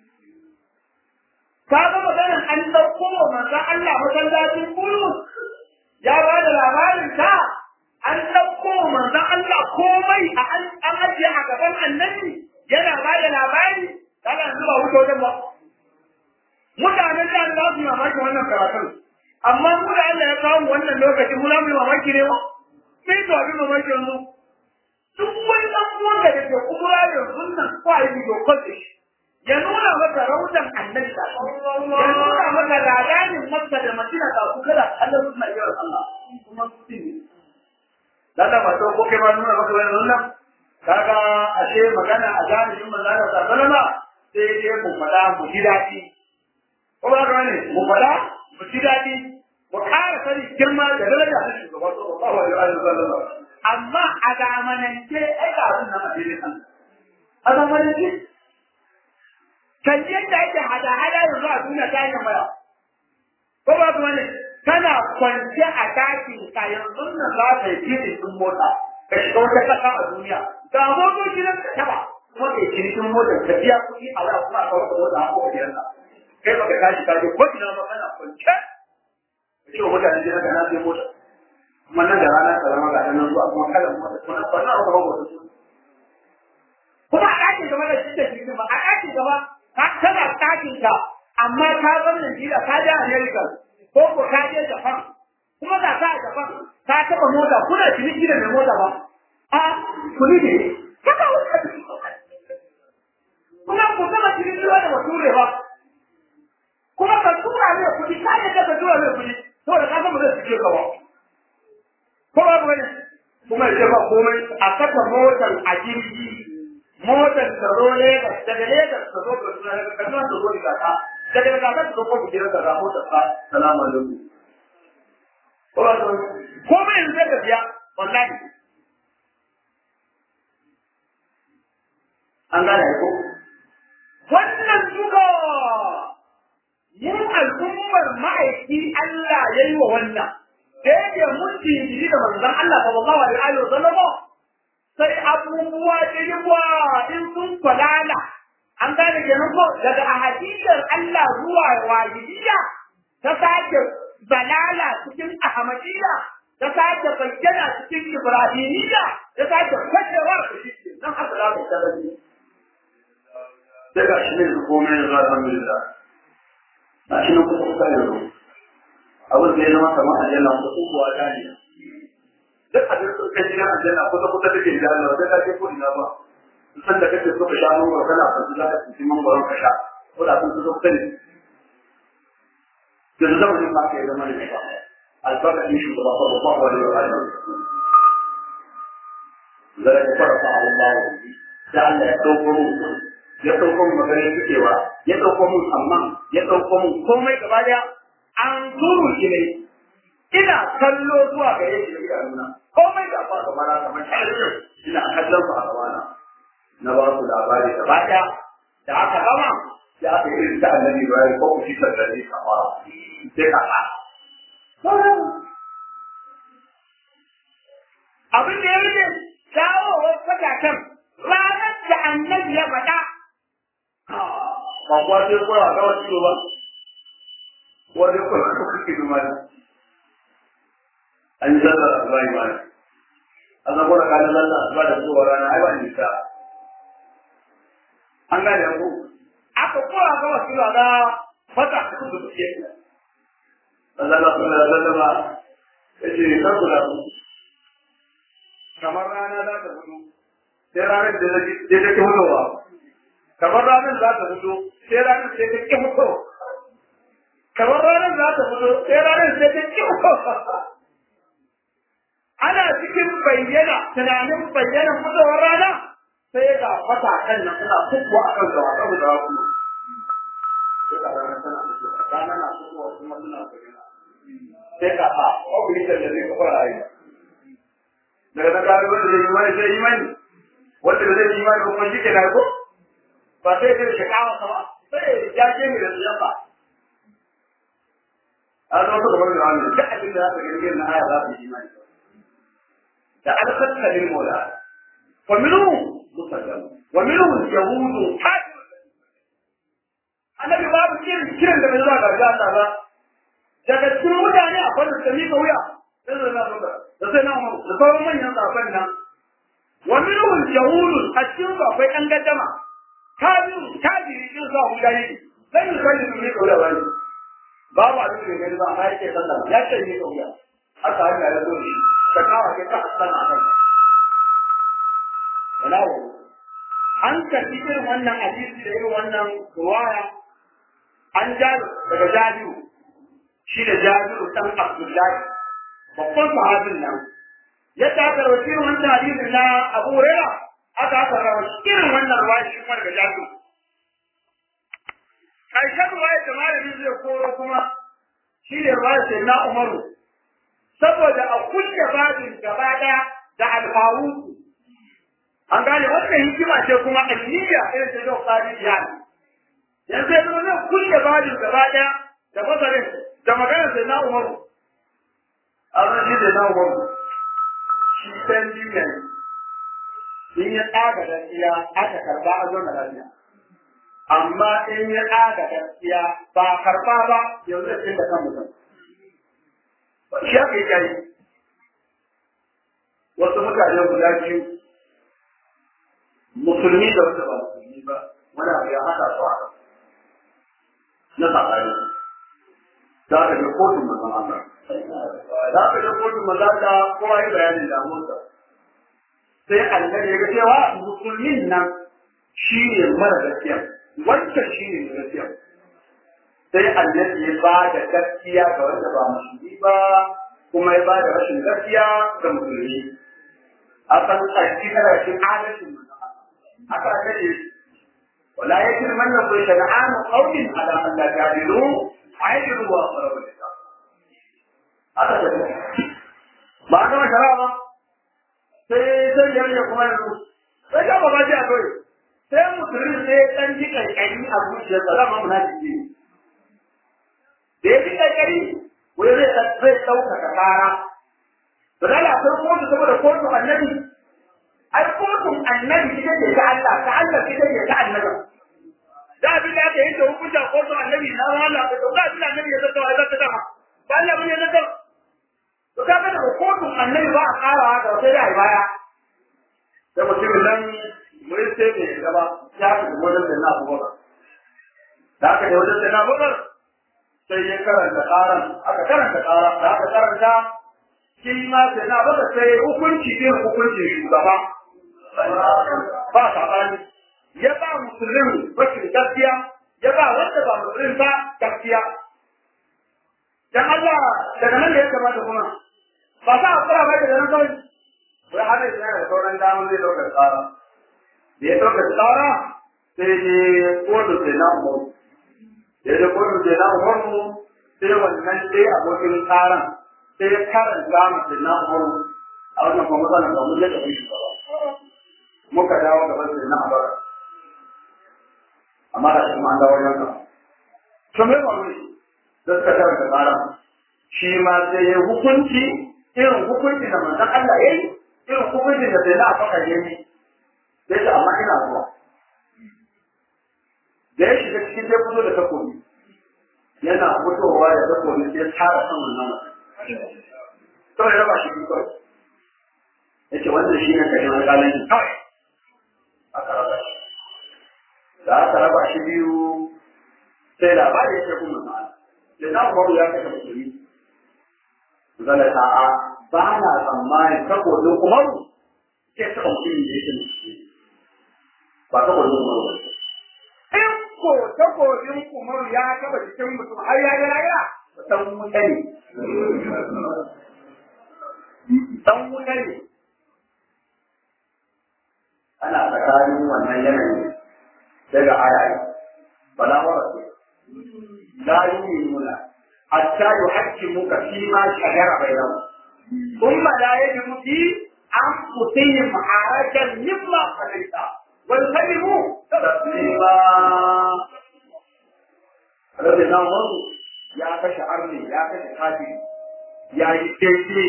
ka ga maganar an dauko wa manzon Allah masallacin kullu ya ba da labarin ta an dauko wa manzon Allah komai a an ajiye a gaban annabi yana ba da labari kana yanzu ba wuce wajen ba mutanen da za su yi mamaki wannan karatun amma mu da Allah ya kawo wannan lokacin mu za mu yi mamaki ne ba sai to abin mamakin mu duk wani dan uwan da ke kuma yanzu nan kwa yi bidiyo kwalle ya nuna maka raudan annabi da ya nuna maka ladanin makka da madina da ku kada Allah suna yi wa Allah kuma su ne dan ba to ko kai ma nuna maka wannan nan kaga ashe magana a jami'in manzo Allah sallama sai dai mu fada mu ji dadi ko ba ga ne mu fada mu ji dadi mu ƙara sani girma da daraja ta shugaba sallallahu alaihi wa sallam amma a zamanance ai ga abin nan a cikin Allah a zamanance kan yadda ake hada-hada yanzu a duniya ta hanyar waya. Ko ba ku wani kana kwance a dakin ka yanzu nan za ka yi fili sun mota ka shiga wata kasa a duniya. Ga motoci nan ka taba kuma ka yi cinikin motar ka biya kuɗi a waya kuma a kawo ka mota a kowa gidanka. Kai ba ka tashi ka je ko ina ba kana kwance. Ka ce wa mutane gidan ka na sai mota. Kuma nan da rana ka zama ga nan zuwa kuma kalan mota kuma ba na ba mota su. Kuma a ɗakin gaba da shi da shi ba a ɗakin gaba ka tana ɗakin ka amma ka bar Najeriya ka je America ko ko ka je Japan kuma da ka Japan ka taɓa mota kuna ciniki da mai mota ba a kuni ne kaka wuce kuma ku taɓa ciniki da bature ba kuma ka tura mai kuɗi ka yi ka tura mai kuɗi saboda ka san ba zai cike ka ba ko ba ba ne kuma ya ce ba komai a saka motar a jirgi motar ta zo Legas daga Legas ta zo Kaduna daga Kaduna ta zo Rigata daga Rigata ta zo ko bujira da ga motar ta salamu alaikum ko ba ko mai yanzu da biya wallahi an gane ko wannan duka yin al'ummar ma'aiki Allah ya yi wa wannan da yake mutum jiri da manzon Allah sallallahu alaihi wa sallam sai abubuwa da yawa in sun falala an gane kenan ko daga ahadiyar Allah zuwa wajibiyya ta sake balala cikin ahmadiyya ta sake bayyana cikin ibrahimiyya ta sake fashewa da shi nan haka za ka tabbata daga shi ne su komai yanzu alhamdulillah na shi ne kusa kusa yanzu abin da ya zama kamar aljanna kusa kuwa ta ne duk abin da kai gidan aljanna kusa kusa take da Allah da kake ko ina ba san da kake so ka sha ruwa kana son za ka ci man baron ka sha ko da sun so kai da zama ne ba kai zama ne ba albarka din shi ba sallallahu alaihi wa sallam zara ka fara ta Allah da Allah ya dauko mu ya dauko mu magana cewa ya dauko mu amma ya dauko mu komai gaba daya an turu shi ne ina kallo zuwa gare shi da idanuna komai da ba kamar kamar shi ina kallon ku a gabana na ba su labari gaba ɗaya da aka gama ya aka yi da annabi Ibrahim ko ku fitar da ni kama sai ka fa abin da ya rike dawowar fatakan ranar da annabi ya faɗa ba kuwa sai koya ga wasu ba wani koya ko kake duma ne an yi zallar asuba yi mana an zama da kanin zallar asuba da kowa rana ai ba nisa an gane ku aka koya ga wasu ga fata da su suke Allah na kula da zallama ya ce kan kula ku kamar rana za ta fito sai ranar da ta ke fitowa kamar ranar za ta fito sai ranar sai ta ke fito kamar ranar za ta fito sai ranar sai ta ke fito ana cikin bayyana tunanin bayyana fitowar rana sai ga fatakan nan suna fitowa a kan gawa saboda wasu sai ga ranar tana fitowa rana na fitowa kuma suna bayyana sai ka ha obilitar da zai kafa rayuwa daga nan gano wanda zai imani sai imani wanda ba zai imani ba kuma shi ke na ko ba sai zai shi kawo sama sai ya ce mai da su yamba a zama su gabar da wani duk abin da za ka girgir na aya za su yi imani da alfattalin mola wa minu musallam wa minu yahudu hajji annabi babu kiran kiran da bai zuwa ga Allah ba daga cikin mutane akwai da suka miƙa wuya sai da na fuka da sai na umaru da sauran manyan zaben nan wa minhum yahudun a cikin su akwai ɗan gaddama kabiru kabiri din sa mu gani sai mu kalli mu miƙa wuya wani babu abin da gani ba amma yake sallah ya ce miƙa wuya haka haka ya zo shi ka kawo ke ka hasan a kan wala an karɓi irin wannan hadisi da irin wannan ruwaya an jaru daga jabiru shi da jabiru ɗan Abdullahi babban sahabin nan yadda aka rawaci irin wannan hadisin na Abu Hurairah aka aka rawaci irin wannan ruwaya shi kuma daga jabiru karshen ruwaya da malamin zai koro kuma shi ne ruwaya sai na Umaru saboda a kulle babin gaba ɗaya da alfaruku an gane wannan hikima ce kuma aliyya irin ta yau kari yanzu ya zama zai kulle babin gaba ɗaya da masarin da magana sai na umaru a zan shi sai na umaru shi ɗan duniya ne in ya tsaga gaskiya aka karba a zona lafiya amma in ya tsaga gaskiya ba karba ba yanzu da cin da kan mutum shi aka yi yayi wasu mutane guda biyu musulmi da wanda ba musulmi ba wani abu ya haɗa su a na tsakani za ka je kotun manzon Allah. Za ka je kotun manzon Allah kowa yi bayanin damuwarsa. Sai Allah ya ga cewa musulmin nan shi ne mara gaskiya, wancan shi ne mai gaskiya. Sai Allah ya ba da gaskiya ga wanda ba musulmi ba, kuma ya ba da rashin gaskiya ga musulmi. A san tsarki kana cikin adalcin manzon Allah. Haka ake ولا يجرمنكم شنآن قوم على أن لا تعدلوا عدلوا وأقربوا للتقوى haka da ba a gama shara ba sai sai ya rage kuma yanzu sai ka baba ji a kawai sai musulmi sai dan ji kankani a zuciyarsa zama munafiki ne da ya ji kankani wani zai zai ɗaukaka kara ba da la sai kotu saboda kotu annabi ai kotun annabi ita ce ta Allah ta Allah ita ce ta annabi da abin da aka yanke hukunta kotun annabi na Allah da abin da annabi ya zata wa zata dama ba Allah bane ya zata to kaga da kotun annabi ba a ƙara haka sai da baya da mutumin nan mun sai ne gaba ya fi wajen da na buga da aka yi wajen da na buga sai ya karanta ƙaran aka karanta ƙara da aka karanta shi ma sai na buga sai hukunci ne hukuncin shugaba ba saɓani ya ba musulmin rashin gaskiya ya ba wanda ba musulmin ba gaskiya dan Allah daga nan da ya kamata kuma ba sa a kura ba daga nan kawai wai har yanzu yana da sauran damar zai ɗaukar tsara da ya ɗaukar tsara sai ne kotu sai na umaru da ya kotu sai na umaru sai wannan sai abokin tsaran sai ya karanta masa na umaru a wannan kuma matsalar ba mun yadda shi ba muka dawo gaban sai na abara amma da shi ma an dawo wajen ka to me ba ne da suka karanta tsara shi ma sai ya hukunci irin hukunci da manzon Allah ya yi irin hukunci da sai na faka ya yi sai ta amma ina zuwa da ya shiga cikin sai fito da takobi yana fitowa da takobi sai tara kan wannan mutum kawai raba shi biyu kawai yace wannan shi ne kashin alƙalanci kawai aka raba shi da aka raba shi biyu sai labari ya ce kuma na da na umaru ya kashe musulmi zala ta'a ba na tsammani takobin umaru sai taɓa mutumin da yake musulmi ba takobin umaru ba in ko takobin umaru ya taɓa jikin mutum har ya yi raya dan wuta ne dan wuta ne ana tsakanin wannan yanayi daga ayayi bala mara su la yu'minuna hatta yuhaqqimuka fi ma shajara bainahum thumma la yajidu fi anfusihim harajan mimma qadaita wa yusallimu taslima Rabbi na wasu ya kashe arni ya kashe kafiri ya yi daidai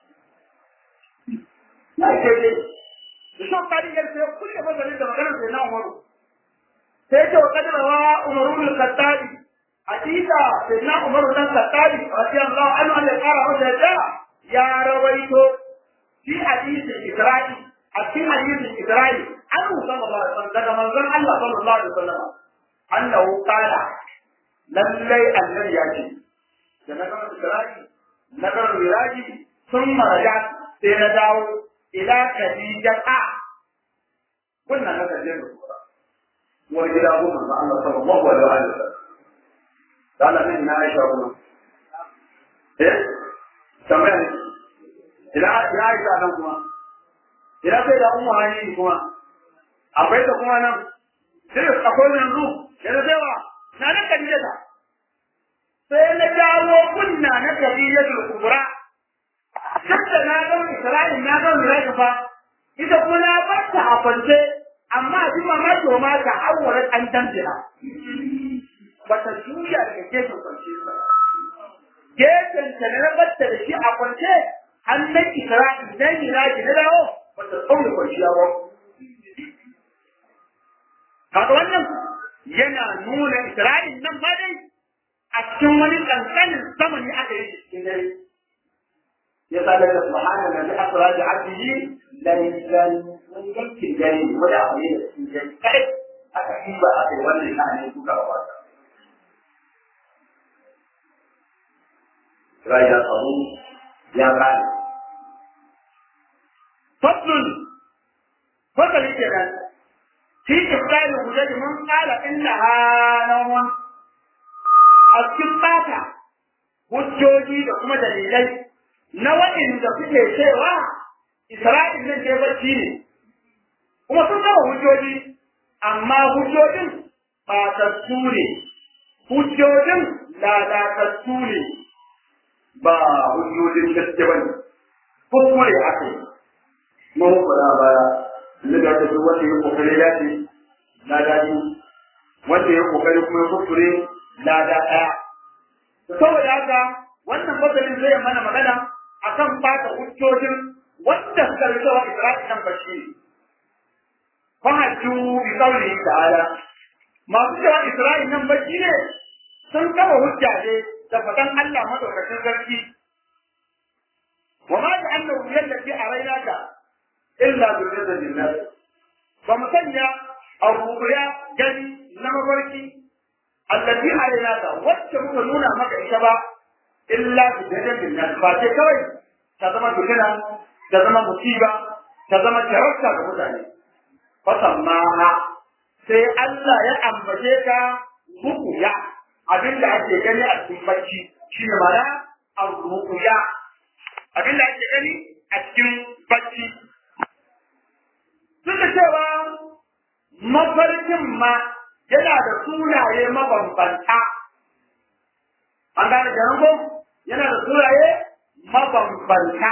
ya yi daidai da shan kariyar sai kulle mazarin da maganar sai na umaru sai ce wa kadarawa umaru bin kattabi hakika sai na umaru dan kattabi radiyallahu anhu an ya kara masa yadda ya rawaito fi hadisin isra'i a cikin hadisin isra'i an sallallahu alaihi wasallam daga manzon Allah sallallahu alaihi wasallam annahu qala lallai annabi ya ce da na gama isra'i na gama miraji sun maraja sai na dawo ila kadijata wannan na kaje da kura wani gida ko manzo Allah sallallahu alaihi wa sallam dala ne na Aisha kuma eh tamam ila ya Aisha nan kuma ila sai da ummu hani kuma akwai ta kuma nan sai akwai nan ru yana cewa na nan kadijata sai na dawo kunna na kadijatul kubra Hadda na ga Isra'il na ga Miraji fa, ita kuma na barta a kwance, amma a jima ma to ma ta awwarar an damjira. Bata juya daga gefen kwance ba. Gefen ta na barta da shi a kwance, hannun Isra'il na Miraji na dawo, bata tsauna kwanciya ba. Kaga wannan yana nuna Isra'il nan ma dai a cikin wani ƙanƙanin zamani aka yi cikin dare. يسألك سبحان الذي أسرى بعبده ليلا من يمكن جريم ولا أمير جريم كيف أكيد أخي ولي أن يكون أواتا رأي الصدوق يا غالي فضل فضل الجلال في إبطال الحجج من قال إنها نوم الكتابة hujjoji da kuma dalilai na waɗanda suke cewa Isra'il nan ke bacci ne, kuma sun gama hujjoji, amma hujjojin ɓatattu ne, hujjojin lalatattu ne, ba hujjojin gaske ba ne, kuskure aka yi. Mun faɗa baya, inda da duk wanda ya kokari ya ce, lada biyu, wanda ya kokari kuma ya kuskure lada ɗaya. Saboda haka, wannan fasalin zai mana magana akan bata hujjojin wanda suka rike wa Isra'il nan bashi fa hajju bi qawli ta'ala masu cewa Isra'il nan bashi ne sun kama hujja ne da fadan Allah madaukakin sarki wa ma ja'alna allati araynaka illa zurriyatan linnas ba mu sanya abubuwa gani na mafarki allati araynaka wacce muka nuna maka ita ba illa bi dadan nas ba ce kawai ta zama fitina ta zama musiba ta zama jarabta ga mutane fasammaha sai Allah ya ambace ka rukuya abinda ake gani a cikin bacci shi ne mana rukuya abinda ake gani a cikin bacci duk da cewa mafarkin ma yana da sunaye mabambanta an gane da rango yana da sunaye mabambanta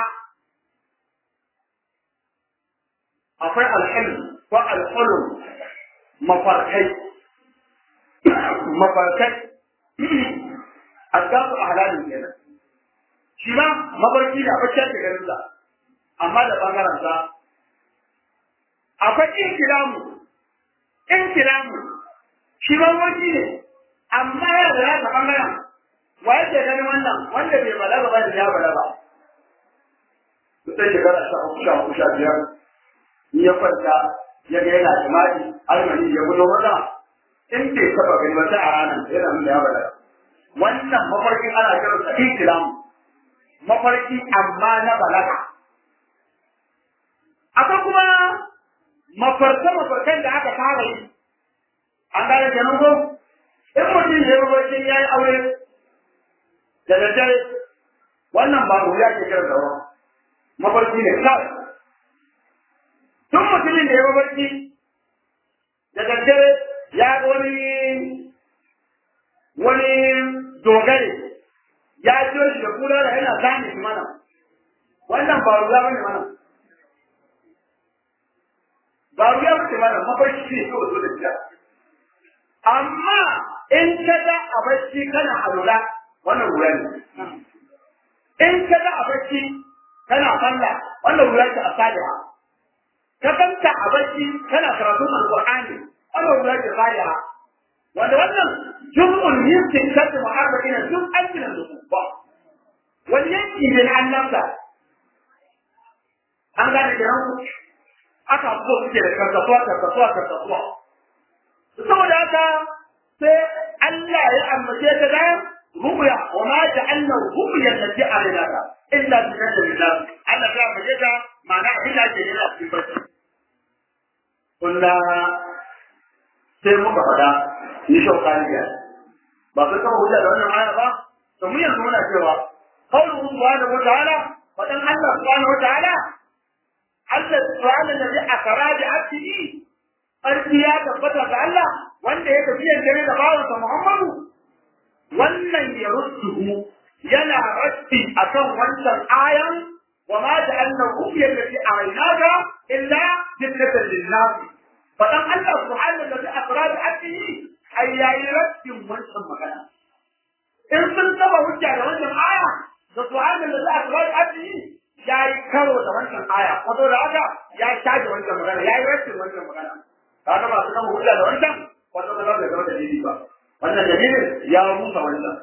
akwai alhilm ko alhulum mafarkai mafarkai asgasu ahlalin kenan shi ma mafarki da bacci ake ganin sa amma da bangaren sa akwai inkilamu inkilamu shi ma wani ne amma ya da ya bangaren wa yake ganin wannan wanda bai balaga ba da ya balaga sai shekara sha uku sha uku sha biyar in ya kwanta ya ga yana jima'i almani ya gudu maza in bai taba gani ba sai a ranar yana nuna ya balaga wannan mafarkin ana kiran sa ikilam mafarki amma na balaga akwai kuma mafarka mafarkan da aka fara yi an gane kenan ko in mutum ya yi mafarkin ya yi aure da daddare wannan ba ruya ke kira da ruwa mafarki ne kawai tun mutumin da ya mafarki da daddare ya ga wani wani dogare ya jiyo shi da kula da yana zane shi mana wannan ba ruya bane mana ba ruya bace mana mafarki ne kawai zo da gida amma in ka ga a bacci kana alula wannan ruya ne in ka ga a bacci kana sallah wannan ruya ce a sadiya ka kanta a bacci kana karatun alqur'ani wannan ruya ce sadiya wanda wannan jum'un yustin kadu mu'arba'ina jum'an min al-nubuwa wani yanki ne na annabta an gane da ranku aka so suke da karkatuwa karkatuwa karkatuwa saboda haka sai Allah ya ambace ta da ruya wa ma ja'alna ruya allati arinaka illa bi kadrillah Allah ya ambace ta ma'ana illa ke yana cikin barci kullu sai muka fada ni shaukaniya ba sai kama hujja da wannan aya ba to mun yanzu muna cewa qawluhu subhanahu wa ta'ala wadan Allah subhanahu wa ta'ala Allah subhanahu alladhi akara bi abdihi arki ya tabbata ga Allah wanda ya tafi dare da bawansa Muhammadu wannan ya russuhu yana raddi akan wancan ayan wa ma ja'alna ru'ya allati a'inaka illa fitnatan lin-nas fadan Allah subhanahu alladhi akara bi abdihi ai yayi raddin wancan magana in sun taba hujja da wannan aya da subhanahu alladhi akara bi abdihi ya yi karo da wancan aya wato da haka ya shaje wancan magana ya yi rashin wancan magana kaga masu kan hujja da wancan wato da zai zama dalili ba wannan dalilin ya rusa wancan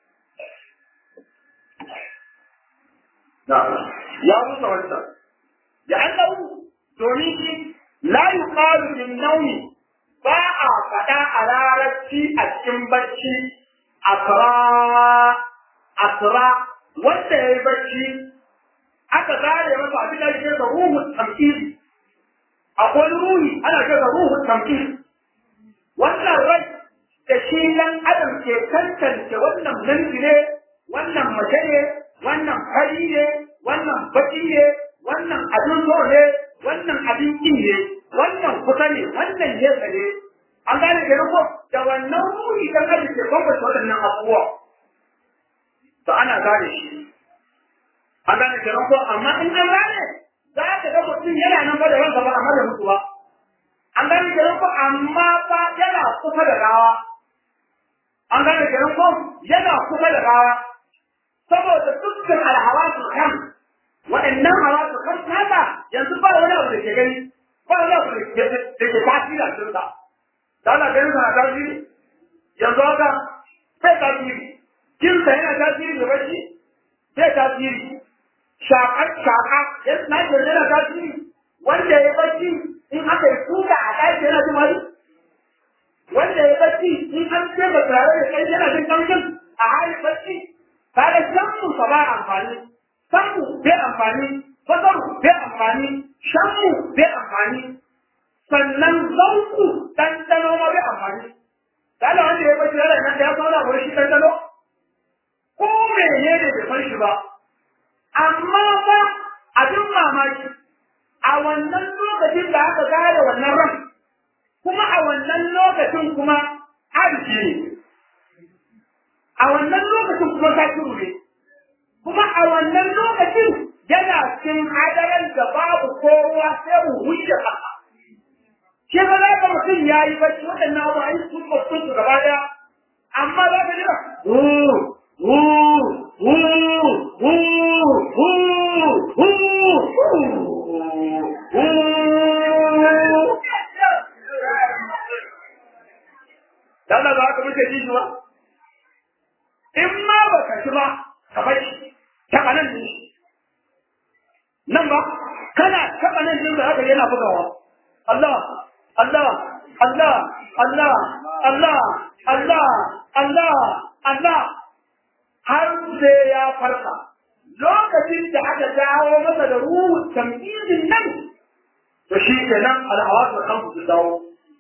na ya rusa wancan ya annahu domin shi la yuqalu min nawmi ba a faɗa a larabci a cikin bacci asra asra wanda ya yi bacci aka zare masa abin da ake da ruhun tamkiri akwai ruhi ana ce da ruhun tamkiri wannan rai da shi dan adam ke tantance wannan namiji ne wannan mace ne wannan fari ne wannan baki ne wannan abin so ne wannan abin kin ne wannan kusa ne wannan nesa ne an gane ke ko da wannan ruhi dan adam ke bambanta waɗannan abubuwa to ana gane shi an gane kenan ko amma in an gane za ka ga mutum yana nan ba da ranka ba amma da mutu ba an gane kenan ko amma fa yana kusa da gawa an gane kenan ko yana kusa da gawa saboda dukkan alhawasu kan waɗannan hawasu kan nasa yanzu ba wani abu da ke gani ba wani abu da ke tasiri a cikin sa da Allah ganin sa na tasiri yanzu haka sai tasiri jinsa yana tasiri da bacci sai tasiri shakar shaka ya na jirgin yana tasiri wanda ya bacci in aka yi kuka a ɗaki yana jin wani wanda ya bacci in an ce ba tare da kai yana jin kamshin a halin bacci kaga shanmu sa ba amfani sanmu bai amfani basaru bai amfani shanmu bai amfani sannan zauku ɗanɗano ma bai amfani Kala wanda ya bacci yana nan da ya sauna wani shi ɗanɗano ko menene bai san shi ba amma fa abin mamaki a wannan lokacin da aka gane wannan ran kuma a wannan lokacin kuma arziki ne a wannan lokacin kuma sakiru ne kuma a wannan lokacin yana cikin hadaran da babu kowa sai mu wuce haka shi ba za ka mutum ya yi bacci waɗannan abu a yi sun mutum su gaba ɗaya amma za ka jira hu hu hu hu hu hu hu Dan da za ka muke ji shi ba? In ma ba ka ci ba, ka bai taɓa nan ne. Nan ba, kana taɓa nan ne da haka yana bugawa. Allah, Allah, Allah, Allah, Allah, Allah, Allah, Allah, har sai ya farka. Lokacin da aka dawo masa da ruhu tamizin nan, to shi kenan al'awatu kan su dawo.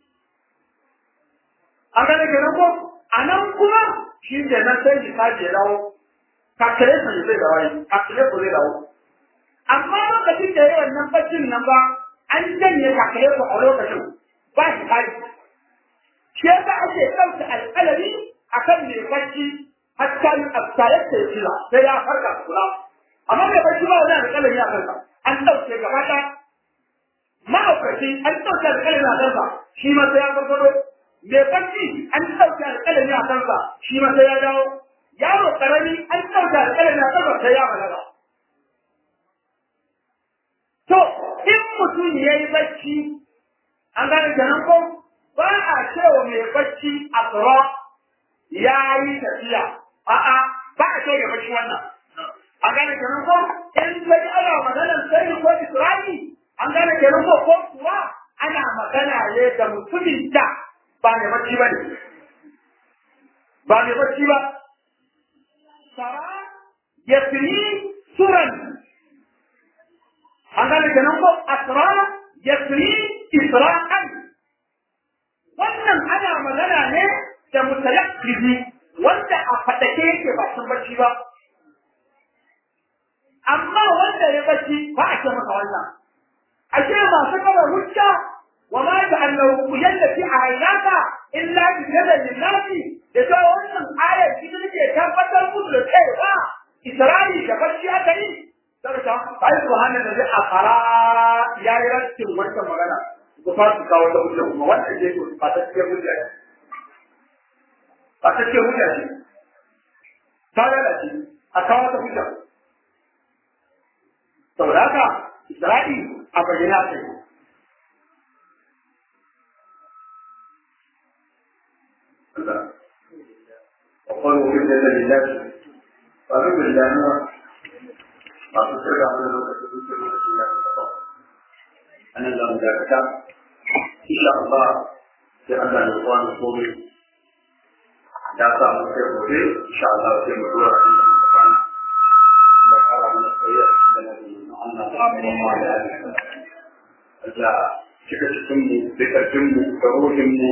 An gane kenan ko? A nan kuma shi kenan sai shi sake dawo. Kakare su zai dawo yi, kakare ku zai dawo. Amma lokacin da ya wannan baccin nan ba, an janye kakare ku a lokacin ba shi kaji. shi yasa ake ɗauke alƙalami a kan mai bacci hatta yi abtayar da ya jira sai ya farka kula amma mai bacci ba wani alƙalami a kansa an ɗauke gaba ɗaya ma'aukaci an ɗauke alƙalami a kansa shi ma sai ya farfado mai bacci an ɗauke alƙalami a kansa shi ma sai ya dawo yaro ƙarami an ɗauke alƙalami a kansa sai ya balaga to in mutum ya yi bacci an gane kenan ko ba a cewa mai bacci a tsoro ya yi tafiya a'a ba a cewa mai bacci wannan an gane kenan ko in sai ana maganar sai ko isra'i an gane kenan ko ko kuwa ana magana ne da mutumin da ba mai bacci ba ne ba mai bacci ba sara ya fili suran an gane kenan ko asra ya fili isra'an wannan ana magana ne da mutayakkizi wanda a faɗake yake ba sun bacci ba amma wanda ya bacci ba a ce masa wannan a ce masu kaba hujja wa ma ja'alnahu yallati ahaynaka illa bi jadan linnasi da ta wannan ayar shi take tabbatar musu da cewa Isra'i da bacci aka yi sai ta ai subhanallahi a fara yayi rattin wannan magana ku fara su kawo ta hujja kuma wanda ke so ba ta ce hujja ne ba ta ce hujja ne ta lalace a kawo ta hujja saboda haka Isra'i a bayyana ta yi وقالوا إنا لله فأمر الله ما تصير على لوكة تصير الله أنا لم ذاكتا إن شاء الله في أن الإخوان الصومي ya sa mu sai gobe insha Allah sai mu dora inda muka kwana da fara mana tsaye da nabi Allah sallallahu alaihi wasallam Allah cika cikin mu da karfin mu da ruhin mu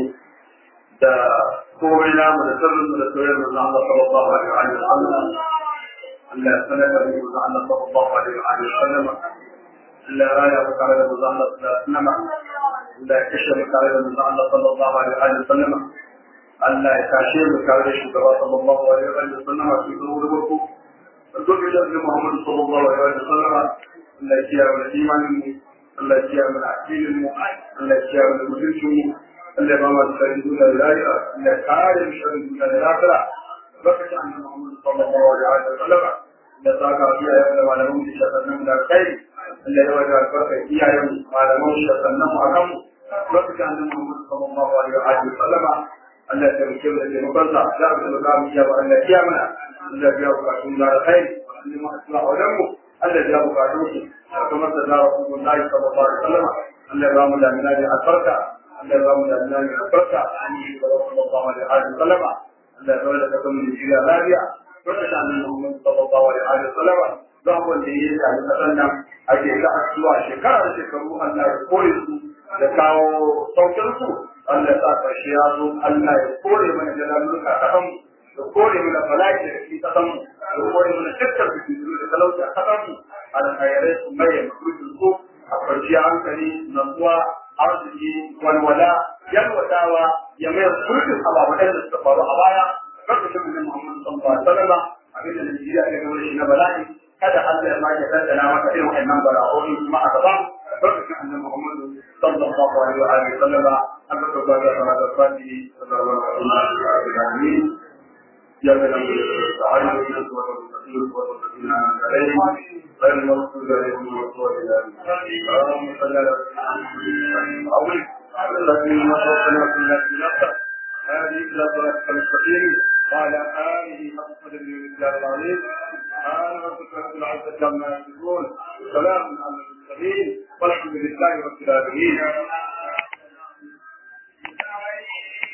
da komai namu da sirrin mu da soyayyar mu Allah sallallahu alaihi wasallam Allah sanaka mu da Allah sallallahu alaihi wasallam Allah raya mu tare da mu Allah sallallahu alaihi wasallam Allah kashe mu tare da mu Allah sallallahu alaihi wasallam Allah ya tashe mu tare da shugaba sallallahu alaihi wa sallam a cikin ruwan farko duk da da Muhammad sallallahu alaihi wa sallam Allah ya kiyaye mu imanin mu Allah ya kiyaye mu addinin mu Allah ya kiyaye mu mutuncin mu Allah ya ba mu tsarin duniya da lafiya Allah ya kare mu sharrin duniya da lafiya barkatu annabi Muhammad sallallahu alaihi wa sallam da saka biya ya da malamin da shafannan da kai Allah ya wada barka iyayen malaman shafannan mu akan mu barkatu annabi Muhammad sallallahu alaihi wa sallam Allah ya taimake mu da taimakonsa da abin da za mu iya ba Allah ya mana Allah ya bukatun da alkhairi Allah ma asla wajen mu Allah ya bukatun su kamar da da Rasulullahi sallallahu alaihi wasallam Allah ya ba mu damina da albarka Allah ya ba mu damina da albarka an yi da sallallahu alaihi wasallam Allah ya ba da kasan Nigeria lafiya barka da annabi Muhammad sallallahu alaihi wasallam don wanda ya yi da kasan nan ake ta addu'a shekara da shekaru Allah ya kore su da kawo saukin su Allah ya sa ƙarshe ya zo Allah ya kore mana jalaluka a ƙasan da kore mana bala'i da ke ƙasan da kore mana dukkan fitinu da talauci a ƙasan mu alkhairai su mai makurkin su a kwanciya hankali natsuwa arziki walwala yalwatawa ya mai kurkin ababen da suka faru a baya lokacin da Muhammad sallallahu alaihi wasallam abin da Najeriya ya gano shi na bala'i kada Allah ya ma ya dandana maka irin wannan bala'o'i kuma a gaba lokacin annabi Muhammad sallallahu alaihi wa alihi wasallam aka tabbata da salatu fatihi sallallahu alaihi wa sallam يا من أمر تعالى من سورة المستقيم سورة الذين أنعمت عليهم غير المغضوب عليهم ولا الضالين اللهم صل على سيدنا محمد الذين وفقنا في الله هذه إلى صراطك المستقيم وعلى آله حق قدر الإسلام العظيم سبحان ربك رب العزة عما يصفون سلام على المرسلين والحمد لله رب العالمين